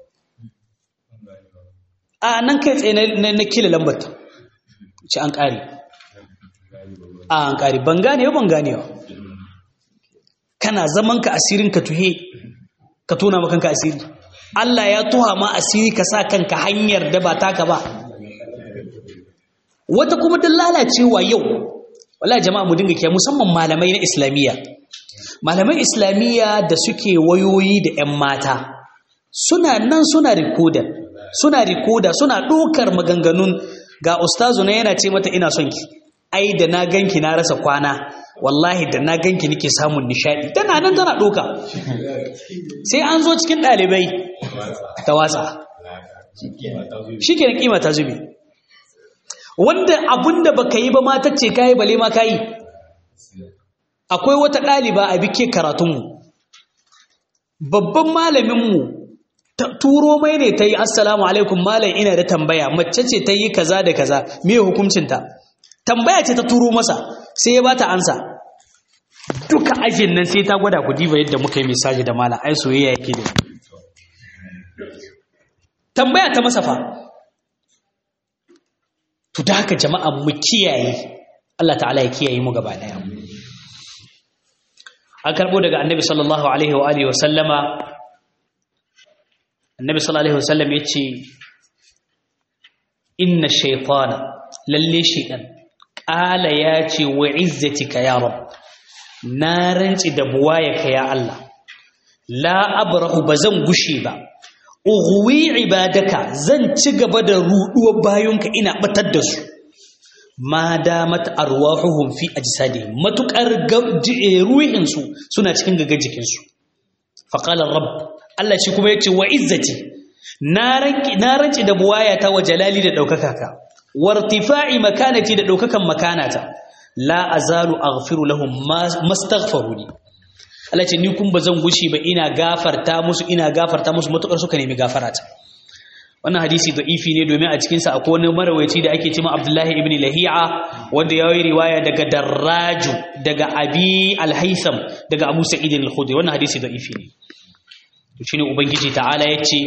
a nan kai tsaye na kila lambar ta ce an ƙari a an ƙari ban gane ban gane ba kana zaman ka asirin ka tuhe ka tona ma kanka asiri Allah ya tuha ma asiri ka sa kanka hanyar da ba taka ba wata kuma don lalacewa yau wala jama'a mu dinga kiya musamman malamai na islamiyya malaman islamiyya da suke wayoyi da 'yan mata suna nan suna rikodar suna rikoda suna ɗaukar maganganun ga ustazu na yana ce mata ina son ki ai da na ganki na rasa kwana wallahi da na ganki nake samun nishadi tana nan tana ɗauka sai an zo cikin ɗalibai ta watsa shi ke kima ta zube wanda abinda baka yi ba ma ta ce kayi bale ma kayi akwai wata ɗaliba a bike karatunmu babban malaminmu turo mai ne ta yi assalamu alaikum malam ina da tambaya mace ce ta yi kaza da kaza me hukuncinta tambaya ce ta turo masa sai ya bata ansa duka ajin nan sai ta gwada ku diba yadda muka yi misaji da malam ai soyayya yake da tambaya ta masa fa to da haka jama'a mu kiyaye Allah ta'ala ya kiyaye mu gaba daya an karbo daga annabi sallallahu alaihi wa alihi wa sallama annabi sallallahu alaihi wasallam yace inna shaytana lalle shaytan qala yace wa izzatika ya rab na ranci da buwayaka ya Allah la abrahu bazan gushe ba ughwi ibadaka zan ci gaba da ruduwar bayonka ina batar da su ma damat arwahuhum fi ajsadihim matukar ruhin su suna cikin gaga jikin su faqala rabb Allah shi kuma yace wa izzati na ranki na ranci da buwayata wa jalali da daukaka ka wartifa'i makanati da daukakan makanata la azalu aghfiru lahum mastaghfiruni Allah ce ni kun bazan gushi ba ina gafarta musu ina gafarta musu matukar suka nemi gafarata wannan hadisi da'ifi ne domin a cikin sa akwai wani marawaci da ake cewa Abdullahi ibn Lahi'a wanda ya yi riwaya daga Darraju daga Abi Al-Haytham daga Abu Sa'id Al-Khudri wannan hadisi da'ifi ne shine ubangiji ta'ala yace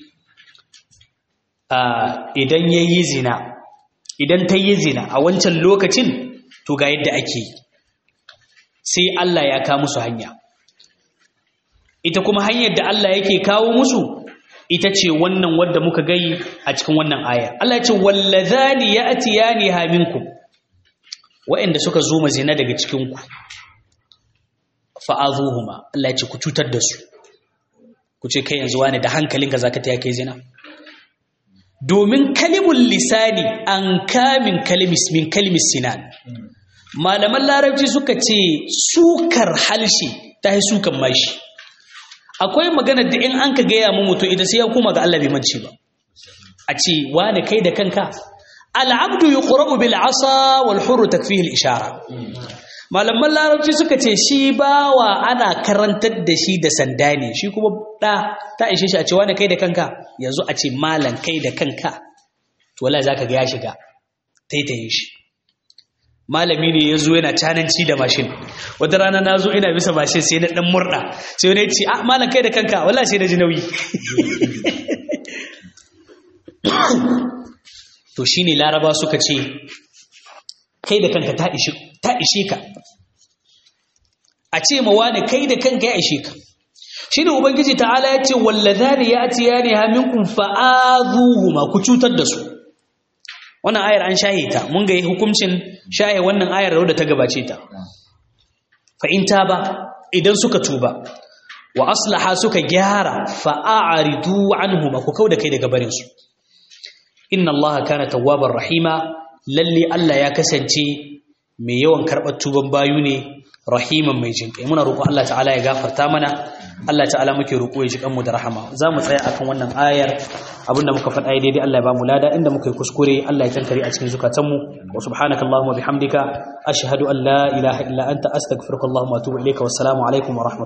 idan yayi zina idan ta yi zina a wancan lokacin to ga yadda ake sai Allah ya kawo musu hanya ita kuma hanyar da Allah yake kawo musu ita ce wannan wadda muka gai a cikin wannan aya Allah ya ce wallazani ya'tiyani ha minkum wa'anda suka zo mazina daga cikin ku fa'azuhuma Allah ya ce ku cutar da su ku ce kai yanzu wani da hankalinka zaka ta kai zina domin kalimul lisani an kamin kalimis min kalimis sinan malaman larabci suka ce sukar halshe ta yi sukan mashi akwai magana da in an ka gaya mu mutum ita sai ya koma ga Allah bai mance ba a ce wani kai da kanka al'abdu yuqra'u bil asa wal hurru takfihi al ishara malaman larabci suka ce shi bawa ana karantar da shi da sanda ne shi kuma ɗa ta ishe shi a ce wani kai da kanka yanzu a ce malam kai da kanka to wallahi zaka ga ya shiga taitayin shi malami ne ya zo yana cananci da mashin wata rana na zo ina bisa mashin sai na dan murda sai wani ya ce ah malam kai da kanka wallahi sai na ji nauyi to shine laraba suka ce kai da kanka ta ishe ta ishe ka a ce ma wani kai da kanka ya ishe ka shine ubangiji ta'ala ya ce wallazani ya'tiyani ha minkum fa'azuhuma ku cutar da su wannan ayar an shahe ta mun ga hukuncin shahe wannan ayar da ta gabace ta fa in ba idan suka tuba wa aslaha suka gyara fa a'ridu anhuma ku kauda kai daga barin su inna allaha kana tawwabar rahima lalle Allah ya kasance mai yawan karɓar tuban bayu ne rahiman mai jinƙai muna roƙo Allah ta'ala ya gafarta mana Allah ta'ala muke roƙo ya ji kanmu da rahama za mu tsaya akan wannan ayar abinda muka faɗa daidai Allah ya ba mu lada inda muka yi kuskure Allah ya tankare a cikin zukatanmu wa subhanaka allahumma bihamdika ashhadu an la ilaha illa anta astaghfiruka allahumma wa atubu ilayka wassalamu alaikum wa rahmatullahi